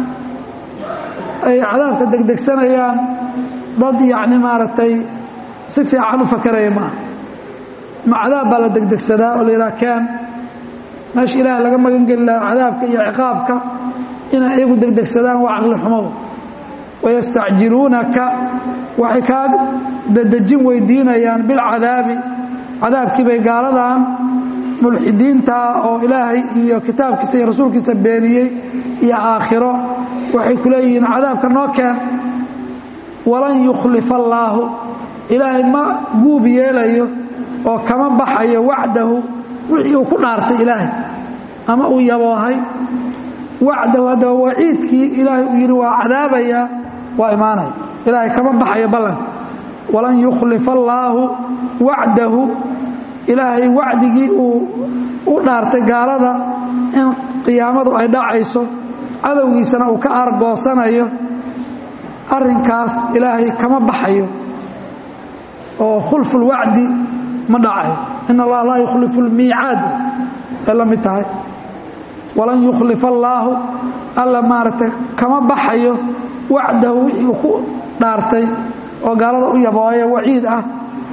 ay cadaabka degdegsanayaan dad yacni maaragtay si fiican u fakaraya maaha ma cadaab baa la degdegsadaa oo la yidhaha keen meesha ilaahay laga magan geli lahaa cadaabka iyo ciqaabka inay iyagu degdegsadaan waa caqli xumow wayastacjiluunaka waxay kaa dadejin weydiinayaan bilcadaabi cadaabkii bay gaaladan mulxidiintaa oo ilaahay iyo kitaabkiisa iyo rasuulkiisa beeniyey iyo aakhiro waxay ku leeyihiin cadaabka noo keen walan yukhlifa allaahu ilaahay ma guub yeelayo oo kama baxayo wacdahu wixii uu ku dhaartay ilaahay ama uu yaboohay wacdahu haddaba waciidkii ilaahay uu yidhi waa cadaabayaa waa imaanaya ilaahay kama baxayo ballanka walan yukhlifa allaahu wacdahu ilaahay wacdigii uu u dhaartay gaalada in qiyaamadu ay dhacayso cadowgiisana uu ka aargoosanayo arrinkaas ilaahay kama baxayo oo khulfu lwacdi ma dhacayo in allaha laa yukhlifu lmiicaad ay la mid tahay walan yukhlifa allaahu alla maaragtay kama baxayo wacdahu wixii uu ku dhaartay oo gaalada u yabooya waciid ah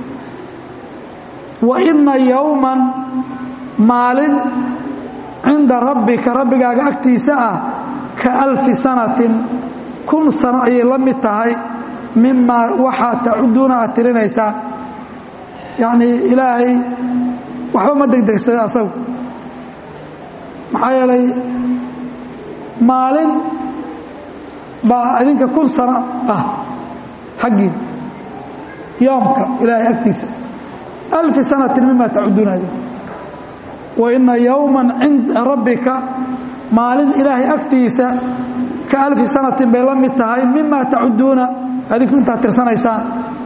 wa inna yowman maalin cinda rabbika rabbigaaga agtiisa ah ka alfi sanatin kun sano ayay la mid tahay mimaa waxaa tacuduuna aad tirinaysaan yacnii ilaahay waxba ma degdegsada asagu maxaa yeelay maalin baa idinka kun sano ah xaggii yoomka ilaahay agtiisa alfi sanatin mima tacuduuna idin wa ina yowma cinda rabbika maalin ilaahay agtiisa ka alfi sanatin bay la mid tahay mima tacuduuna adinku intaad tirsanaysaan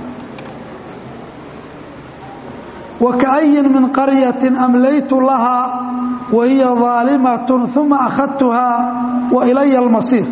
وكأي من قرية أمليت لها وهي ظالمة ثم أخذتها wa ilaya almasiir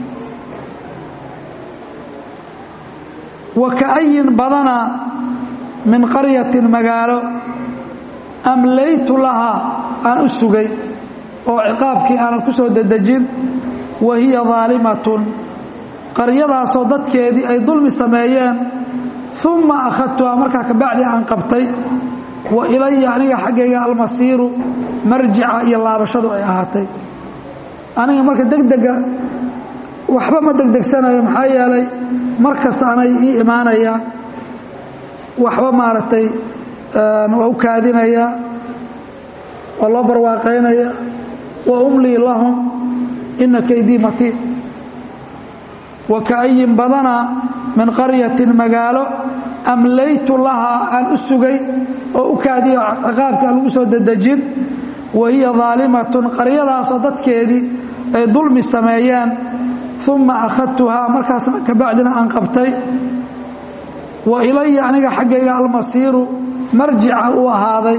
wa ka'ayin badana min qaryatin magaalo amlaytu lahaa aan u sugay oo ciqaabkii aanan ku soo dedejin wa hiya daalimatun qaryadaasoo dadkeedii ay dulmi sameeyeen uma akhadtuhaa markaa kabacdi aan qabtay wa ilaya aniga xaggayga almasiiru marjica iyo laabashadu ay ahaatay aniga marka degdega waxba ma degdegsanayo maxaa yeelay mar kasta anay ii imaanayaan waxba maaragtay waa u kaadinaya waa loo barwaaqaynaya wa umlii lahum ina kaydii matiin wa ka'ayin badana min qaryatin magaalo amlaytu lahaa aan u sugay oo u kaadiyo ciqaabka aan lagu soo dedejin wa hiya daalimatun qaryadaasoo dadkeedii ay dulmi sameeyeen uma akhadtuhaa markaasna kabacdina aan qabtay wa ilaya aniga xaggayga almasiiru marjica uu ahaaday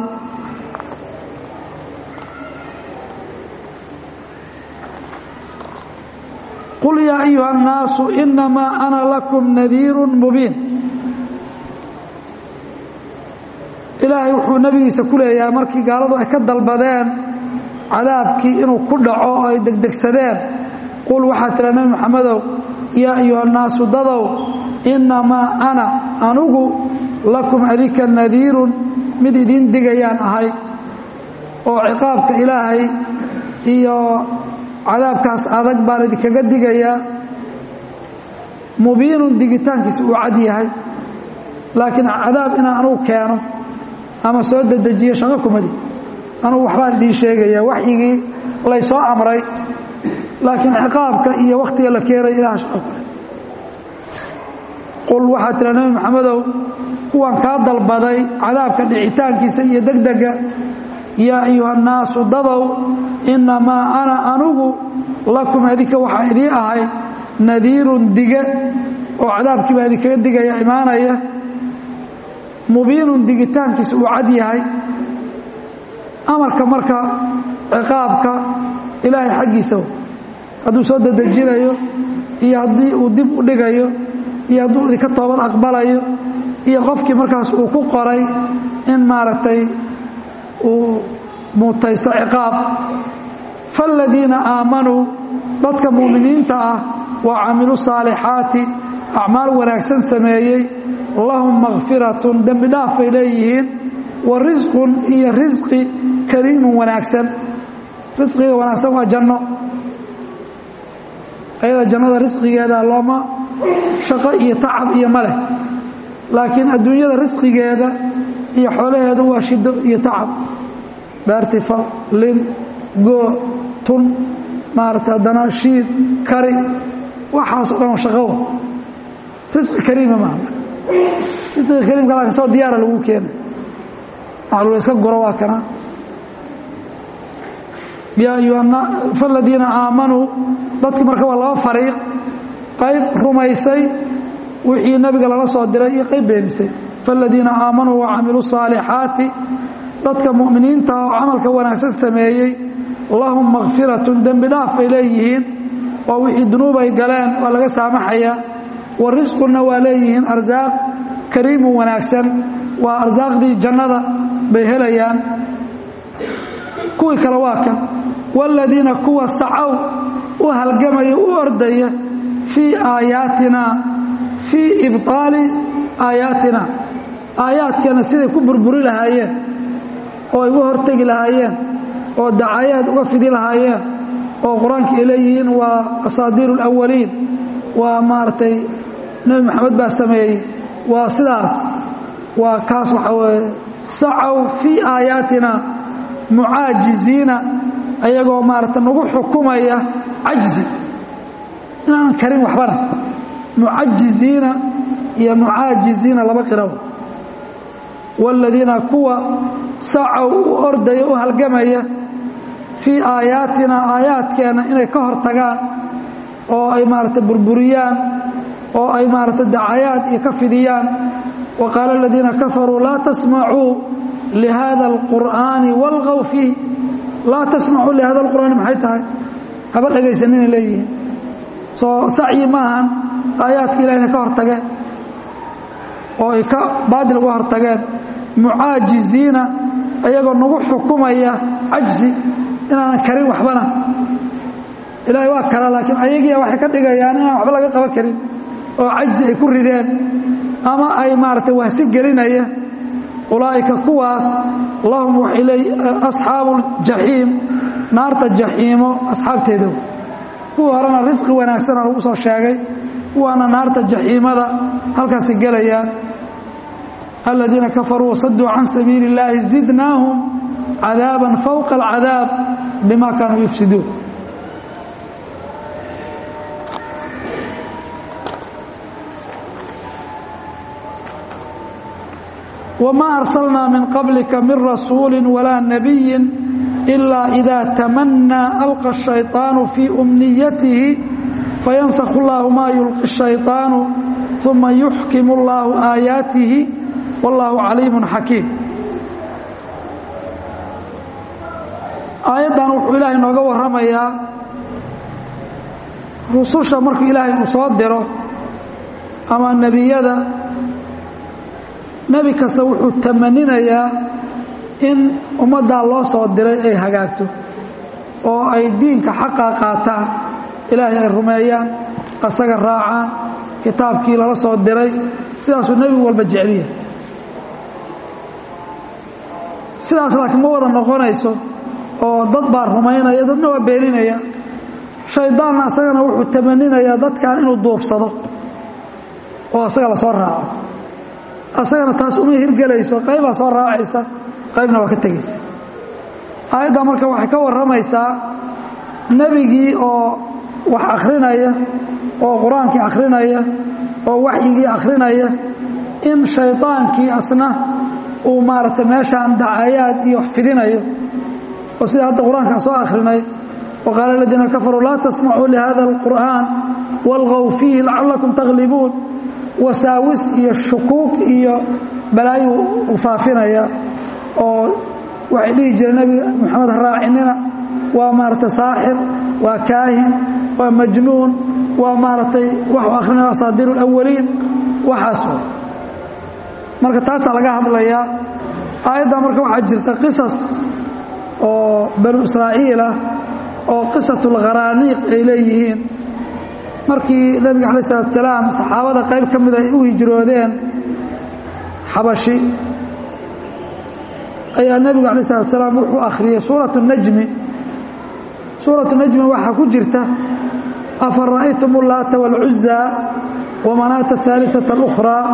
qul yaa ayuha الnaasu inamaa ana lakum nadiiru mubiin ilaahay wuxuu nebigiisa ku leeyahay markii gaaladu ay ka dalbadeen cadaabkii inuu ku dhaco oo ay degdegsadeen qul waxaa tira nebi moxamedow yaa ayuha الnaasu dadow inamaa ana anugu lakum adika nadiirun mid idiin digayaan ahay oo ciqaabka ilaahay iyo cadaabkaas adag baan idinkaga digayaa mubiinun digitaankiisa uu cad yahay laakiin cadaab inaan anugu keeno ama soo dedejiyo shaqo kumadi anugu waxbaan idiin sheegaya waxyigii laysoo amray laakiin ciqaabka iyo wakhtiga la keenaya ilaha shaqo kale qul waxaa tira nebi maxamedow kuwan kaa dalbaday cadaabka dhicitaankiisa iyo degdega yaa ayuha annaasu dadow innamaa ana anugu lakum adinka waxaa idii ahay nadiirun dige oo cadaabkii baa idinkaga digaya imaanaya mubiinun digitaankiisa uu cad yahay amarka marka ciqaabka ilaahay xaggiisa hadduu soo dedejinayo iyo haddii uu dib u dhigayo iyo hadduu idinka toobad aqbalayo iyo qofkii markaas uu ku qoray in maaragtay uu muutaysto ciqaab faaladiina aamanuu dadka mu'miniinta ah wa camiluu saalixaati acmaal wanaagsan sameeyey lahum makfiratun dembi dhaaf bay leeyihiin wa risqun iyo risqi kariimun wanaagsan risqiga wanaagsan waa janno ayada jannada risqigeeda looma shaqo iyo tacab iyo maleh laakiin adduunyada risqigeeda iyo xoolaheeda waa shido iyo tacab beertifal lin goo tun maarata haddana shiid kari waxaasoo dhan shaqowa risqi kariima maaha risqiga kariimka laakiin soo diyaara lagu keena waxaa iska guro waa kana yaa ayuha faladiina aamanuu dadki marka waa laba fariiq qayb rumaysay wixii nabiga lala soo diray iyo qayb beenisay faaladiina aamanuu wacamiluu saalixaati dadka mu'miniinta oo camalka wanaagsan sameeyey lahum makfiratun dembi dhaaf bay leeyihiin oo wixii dunuub ay galeen waa laga saamaxayaa wa risqunna waa leeyihiin arsaaq kariimun wanaagsan waa arsaaqdii jannada bay helayaan kuwii kale waa kan waaladiina kuwa sacow u halgamaya u ordaya fii aayaatina fii ibطaali aayaatina aayaadkeena siday ku burburi lahaayeen oo ay uga hortegi lahaayeen oo dacayaad uga fidi lahaayeen oo qur-aanka ay leeyihiin waa asaadiiru اlawaliin waa maaragtay nebi maxamed baa sameeyey waa sidaas waa kaas waxaa weeye sacow fii aayaatina mucaajiziina ayagoo maarata nagu xukumaya cajzi inaanan karin waxbana mucajiziina iyo mucaajiziina laba qiraw waaladiina kuwa sacow u ordaya u halgamaya fii aayaatina aayaadkeenna inay ka hor tagaan oo ay maarata burburiyaan oo ay maarata dacayaad iyo ka fidiyaan wa qaala aladiina kafaruu laa tasmacuu lihada alqur'aani walqow fiih laa tasmacuu lihada alqur'aani maxay tahay haba dhegaysanina leeyihiin soo sacyi maahan aayaadka ilahina ka hortageen oo ay ka baadil uga hortageen mucaajiziina ayagoo nagu xukumaya cajzi inaanan karin waxbana ilaahay waa kara laakiin ayagiia waxay ka dhigayaan inaan waxba laga qaban karin oo cajzi ay ku rideen ama ay maaragtay wahsi gelinaya ulaa'ika kuwaas lahum waxay leey asxaabu jaxiim naarta jaxiimo asxaabteeda kuwa horena risqi wanaagsana lagu soo sheegay kuwaana naarta jaxiimada halkaasi gelayaan aladiina kafaruu wasaduu can sabiili اllaahi zidnaahum cadaaban fowqa alcadaab bima kaanuu yufsiduun wma arsalnaa min qablika min rasuuli walaa nabiyi ilaa idaa tamanaa alqa الshayطaanu fii umniyatihi fayansakhu اllahu maa yulqi الshayطaanu uma yuxkim اllahu aayaatihi wاllahu caliim xakiim aayaddan wuxuu ilaahay nooga warramayaa rususha markuu ilaahay uu soo diro ama nebiyada nebi kasta wuxuu tamaninayaa in ummaddaa loo soo diray ay hagaagto oo ay diinka xaqa qaataan ilaahay ay rumeeyaan asaga raacaan kitaabkii lala soo diray sidaasuu nebigu walba jeceliya sidaas laakiin ma wada noqonayso oo dad baa rumaynaya dadna waa beeninaya shaydaanna asagana wuxuu tamaninayaa dadkan inuu duufsado oo asaga la soo raaco asagana taas uma hirgelayso qaybaa soo raacaysa qaybna waa ka tegaysa aayaddaa marka waxay ka warramaysaa nebigii oo wax akhrinaya oo qur-aankii akhrinaya oo waxyigii akhrinaya in shaydaankii asna uu maaragtay meeshaan dacayaad iyo wax fidinayo oo sida hadda qur-aankaa soo akhrinay wa qaala aladiina kafaruu laa tasmacuu lihada alqur'aan walgow fiihi lacallakum taglibuun wasaawis iyo shukuuk iyo balaayu u faafinaya oo waxay dhihi jireen nebiga moxamed ha raacinina waa maaragtay saaxir waa kaahin waa majnuun waa maaragtay waxu akrinaya asaadiiru alawaliin waxaas marka taasaa laga hadlayaa aayaddaa marka waxaa jirta qisas oo banu israa'iil ah oo qisatulkharaaniiq ay leeyihiin markii nebiga alay salatu salaam saxaabada qayb ka mida ay u hijroodeen xabashi ayaa nebigu alay salatu salaam wuxuu akhriyey suuratu najmi suuratu najmi waxaa ku jirta afa ra'aytum ullaata wاlcuza wamanaata ahaaliثaة اlأkhraa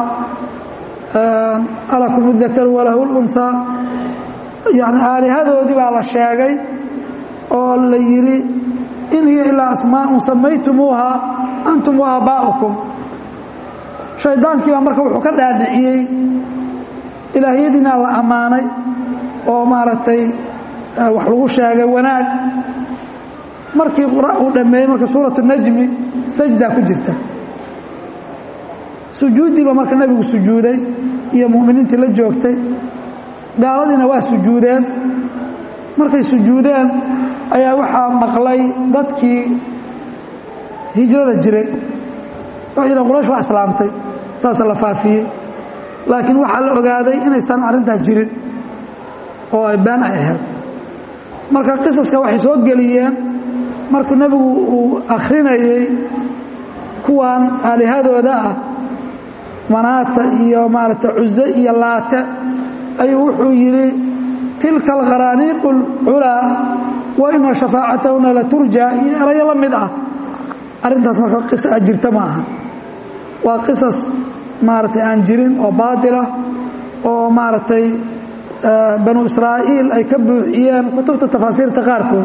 alakum اdakaru walahu اlunhaa yani aalihadoodii baa la sheegay oo la yidhi in hiya ilaa asmaaءun samaytumuuha antum waaabbaa'ukum shaydaankii baa marka wuxuu ka dhaadhiciyey ilaahyadiina la ammaanay oo maaragtay wax lagu sheegay wanaag markii uu dhammeeyey marka suuratu najmi sajdaa ku jirta sujuuddiiba marka nebigu sujuuday iyo mu'miniintii la joogtay gaaladiina waa sujuudeen markay sujuudeen ayaa waxaa maqlay dadkii hijrada jiray waxay yidhaen quraysh waa islaamtay saasa la faafiyey laakiin waxaa la ogaaday inaysan arrintaa jirin oo ay been ay ahayd marka qisaska waxay soo geliyeen markuu nebigu uu akhrinayey kuwan aalihadooda ah manaata iyo maaragtay cuze iyo laate ayuu wuxuu yidhi tilka alkharaaniiqu alculaa wa ina shafaacatahuna la turjaa iyo erayo la mid ah arrintaas marka qisa jirta ma aha waa qisas maaragtay aan jirin oo baatilah oo maaragtay banu israa'iil ay ka buuxiyeen kutubta tafaasiirta qaarkood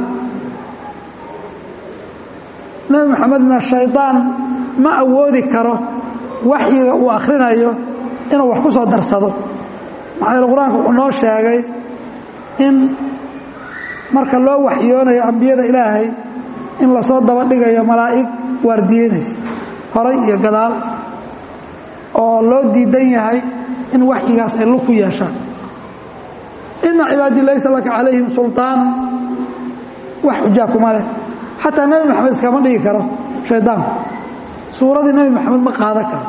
nebi moxamedna shaydaan ma awoodi karo waxyiga uu akhrinayo inuu wax ku soo darsado maxaa yeele qur-aanka wuxuu noo sheegay in marka loo waxyoonayo ambiyada ilaahay in lasoo daba dhigayo malaa'ig waardiyeynaysa horay iyo gadaal oo loo diidan yahay in waxyigaas ay lug ku yeeshaan ina cibaadii laysa laka calayhim sulطaan wax xujaa kuma leh xataa nebi maxamed iskama dhigi karo shaydaanku suuradii nebi maxamed ma qaadan karo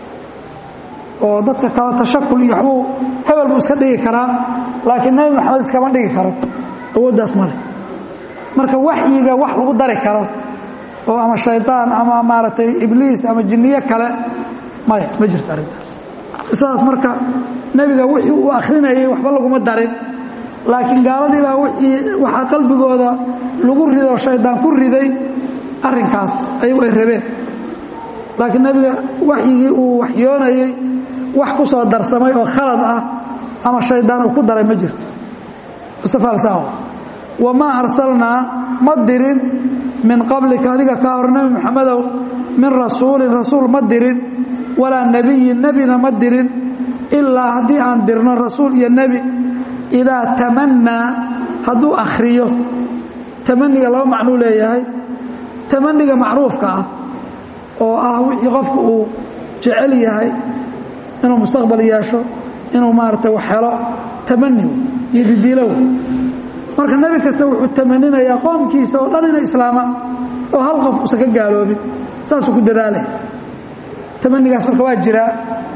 oo dadka kale tashakul iyo waxbuu hebel buu iska dhigi karaa laakiin nebi maxamed iskama dhigi karo awooddaas male marka waxyiga wax lagu dari karo oo ama shaydaan ama maaragtay ibliis ama jinniyo kale maya ma jirto arrintaas sidaas marka nebiga wixii uu akhrinayay waxba laguma darin laakiin gaaladii baa wii waxaa qalbigooda lagu rido shaydaan ku riday arrinkaas ayagu ay rabeen laakiin nebiga waxyigii uu waxyoonayey wax ku soo darsamay oo khalad ah ama shaydaan uu ku daray ma jirto mustafaalsaaw wamaa arsalnaa ma dirin min qablika adiga kaa hor nebi maxamedow min rasuulin rasuul ma dirin walaa nebiyin nebina ma dirin ilaa haddii aan dirno rasuul iyo nebi idaa tamannaa hadduu akhriyo tamaniga laba macnuu leeyahay tamaniga macruufka ah oo ah wixii qofku uu jecel yahay inuu mustaqbal yeesho inuu maaragtay wax helo tamani iyo didiilow marka nebi kasta wuxuu tamaninayaa qoomkiisa oo dhan inay islaamaan oo hal qof uusan ka gaaloobin saasuu ku dadaalay tamanigaas marka waa jiraa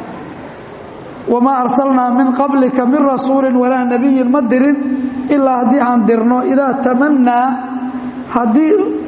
wamaa arsalnaa min qablika min rasuulin walaa nebiyin ma dirin ilaa haddii aan dirno idaa tamannaa haddii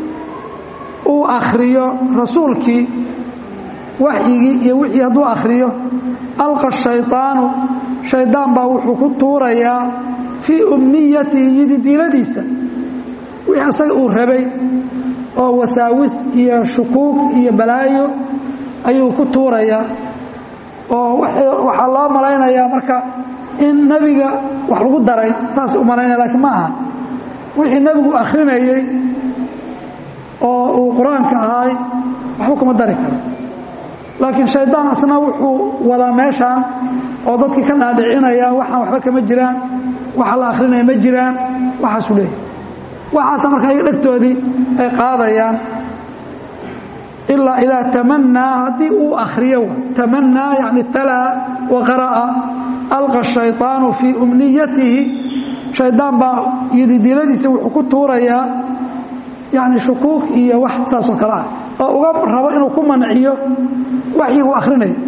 uu akhriyo rasuulkii waxyigii iyo wixii hadduu akhriyo alqa shayطaanu shaydaan baa wuxuu ku tuurayaa fii umniyatihi yididiiladiisa wixii asaga uu rabay oo wasaawis iyo shukuug iyo balaayo ayuu ku tuurayaa oo waxaa loo malaynayaa marka in nebiga wax lagu daray saasay u malaynaya lakiin ma aha wixii nebigu akhrinayey oo uu qur-aanka ahaay waxba kuma dari karo laakiin shaydaan asna wuxuu wadaa meeshaan oo dadkii ka dhaadhicinaya waxaan waxba kama jiraan waxa la akhrinaya ma jiraan waxaasuu leeyahy waxaasa marka iyaga dhegtoodii ay qaadayaan ilaa idaa tamannaa haddii uu akhriyo tamannaa yani talaa wa qara'a alqa shayطaanu fii umniyatihi shaydaan baa yididiladiisa wuxuu ku tuurayaa yani shukuuk iyo wax saasoo kale ah oo uga rabo inuu ku manciyo waxyigu akhrinayo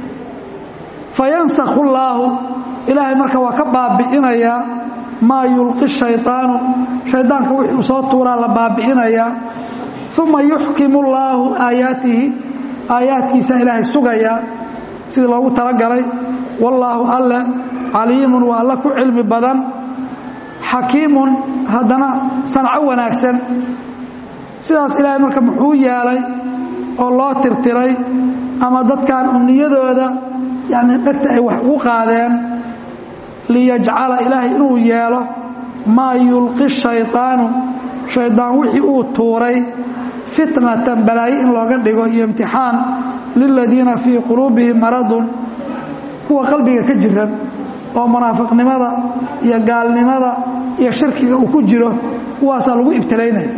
fayansakhu llaahu ilaahay marka waa ka baabi'inayaa maa yulqi shayطaanu shaydaanka wixii uu soo tuuraa la baabi'inayaa uma yuxkimu llaahu aayaatihi aayaadkiisa ilaahay sugayaa sidii loogu talagalay wallaahu alle caliimun waa alle ku cilmi badan xakiimun haddana sanco wanaagsan sidaas ilaahay marka muxuu yeelay oo loo tirtiray ama dadkan umniyadooda yani dhegta ay wax ugu qaadeen liyajcala ilaahay inuu yeelo maa yulqi shayطaanu shaydaan wixii uu tuuray fitnatan balaayo in looga dhigo iyo imtixaan liladiina fii quluubihim maradun kuwa qalbiga ka jiran oo munaafiqnimada iyo gaalnimada iyo shirkiga uu ku jiro kuwaasaa lagu ibtilaynaya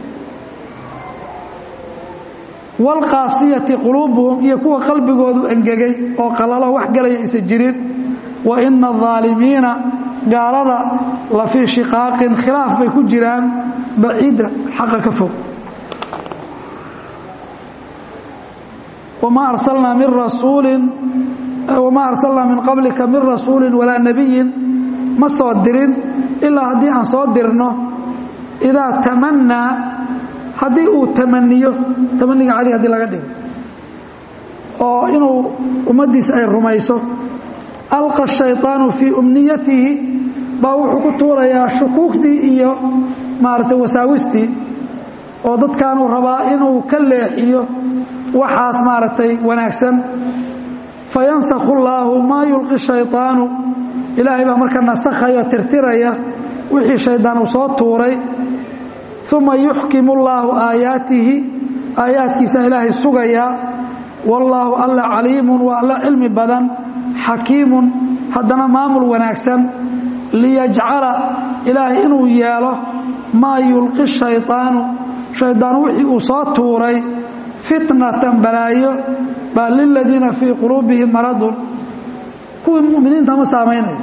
waalqaasiyati quluubuhum iyo kuwa qalbigoodu engegay oo qalalo wax galaya isa jirin wa ina adaalimiina gaalada la fii shiqaaqin khilaaf bay ku jiraan baciida xaqa ka fog wma arsalnaa min rasuulin wamaa arsalnaa min qablika min rasuulin walaa nebiyin ma soo dirin ilaa haddii aan soo dirno idaa tamannaa haddii uu tamaniyo tamaniga cadi hadii laga dhigo oo inuu ummaddiisa ay rumayso alqa shayطaanu fii umniyatihi baa wuxuu ku tuurayaa shukuugtii iyo maaragtay wasaawistii oo dadkaanuu rabaa inuu ka leexiyo waxaas maaragtay wanaagsan fayansakhu llaahu maa yulqi shayطaanu ilaahay baa marka nasakhaya oo tirtiraya wixii shaydaan uu soo tuuray uma yuxkimu llaahu aayaatihi aayaadkiisa ilaahay sugayaa wallaahu alla caliimun waa alla cilmi badan xakiimun haddana maamul wanaagsan liyajcala ilaahay inuu yeelo maa yulqi shayطaanu shaydaan wixii uu soo tuuray fitnatan balaayo baa liladiina fii quluubihim maradun kuwii muminiinta ma saamaynayo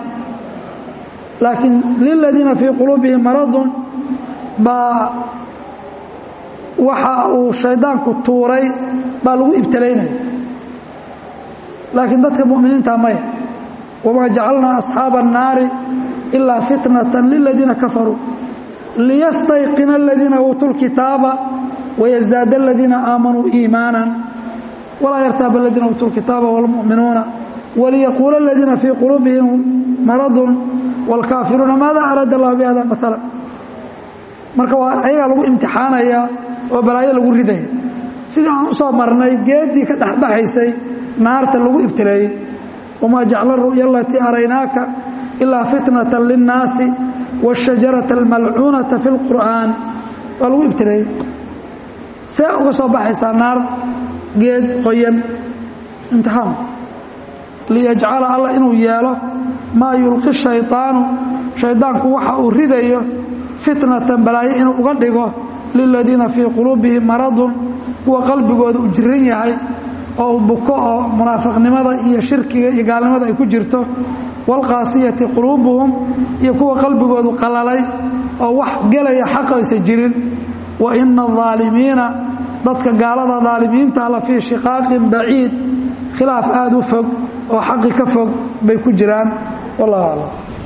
laakiin liladiina fii quluubihim maradun baa waxa uu shaydaanku tuuray baa lagu ibtalaynaya laakiin dadka mu'miniinta maya wamaa jacalnaa asxaaba annaari ilaa fitnatan liladiina kafaruu liyastayqina aladiina uutuu lkitaaba wayasdaada aladiina aamanuu iimaanan walaa yartaaba aladiina uutuu lkitaaba wاlmu'minuuna waliyaquula aladiina fii quluubihim maradun wاlkaafiruuna maada araada allah bihada maala marka waa ayagaa lagu imtixaanayaa oo balaayo lagu ridaya sidii aan u soo marnay geeddii ka dhexbaxaysay naarta lagu ibtileeyey wamaa jacla ru'ya alatii araynaaka ilaa fitnata linnaasi waاshajarata almalcuunata fi اlqur'aani waa lagu ibtileeyey see uga soo baxaysaa naar geed qoyan imtixaan liyajcala allah inuu yeelo maa yulqi shayطaanu shaydaanku waxa uu ridayo fitnatan balaayo inuu uga dhigo liladiina fii quluubihim maradun kuwa qalbigooda u jiran yahay oo buko oo munaafiqnimada iyo shirkiga iyo gaalnimada ay ku jirto waalqaasiyati quluubuhum iyo kuwa qalbigoodu qalalay oo wax gelaya xaqa aysa jirin wa ina adaalimiina dadka gaalada daalimiinta la fii shiqaaqin baciid khilaaf aada u fog oo xaqi ka fog bay ku jiraan wallahu aclam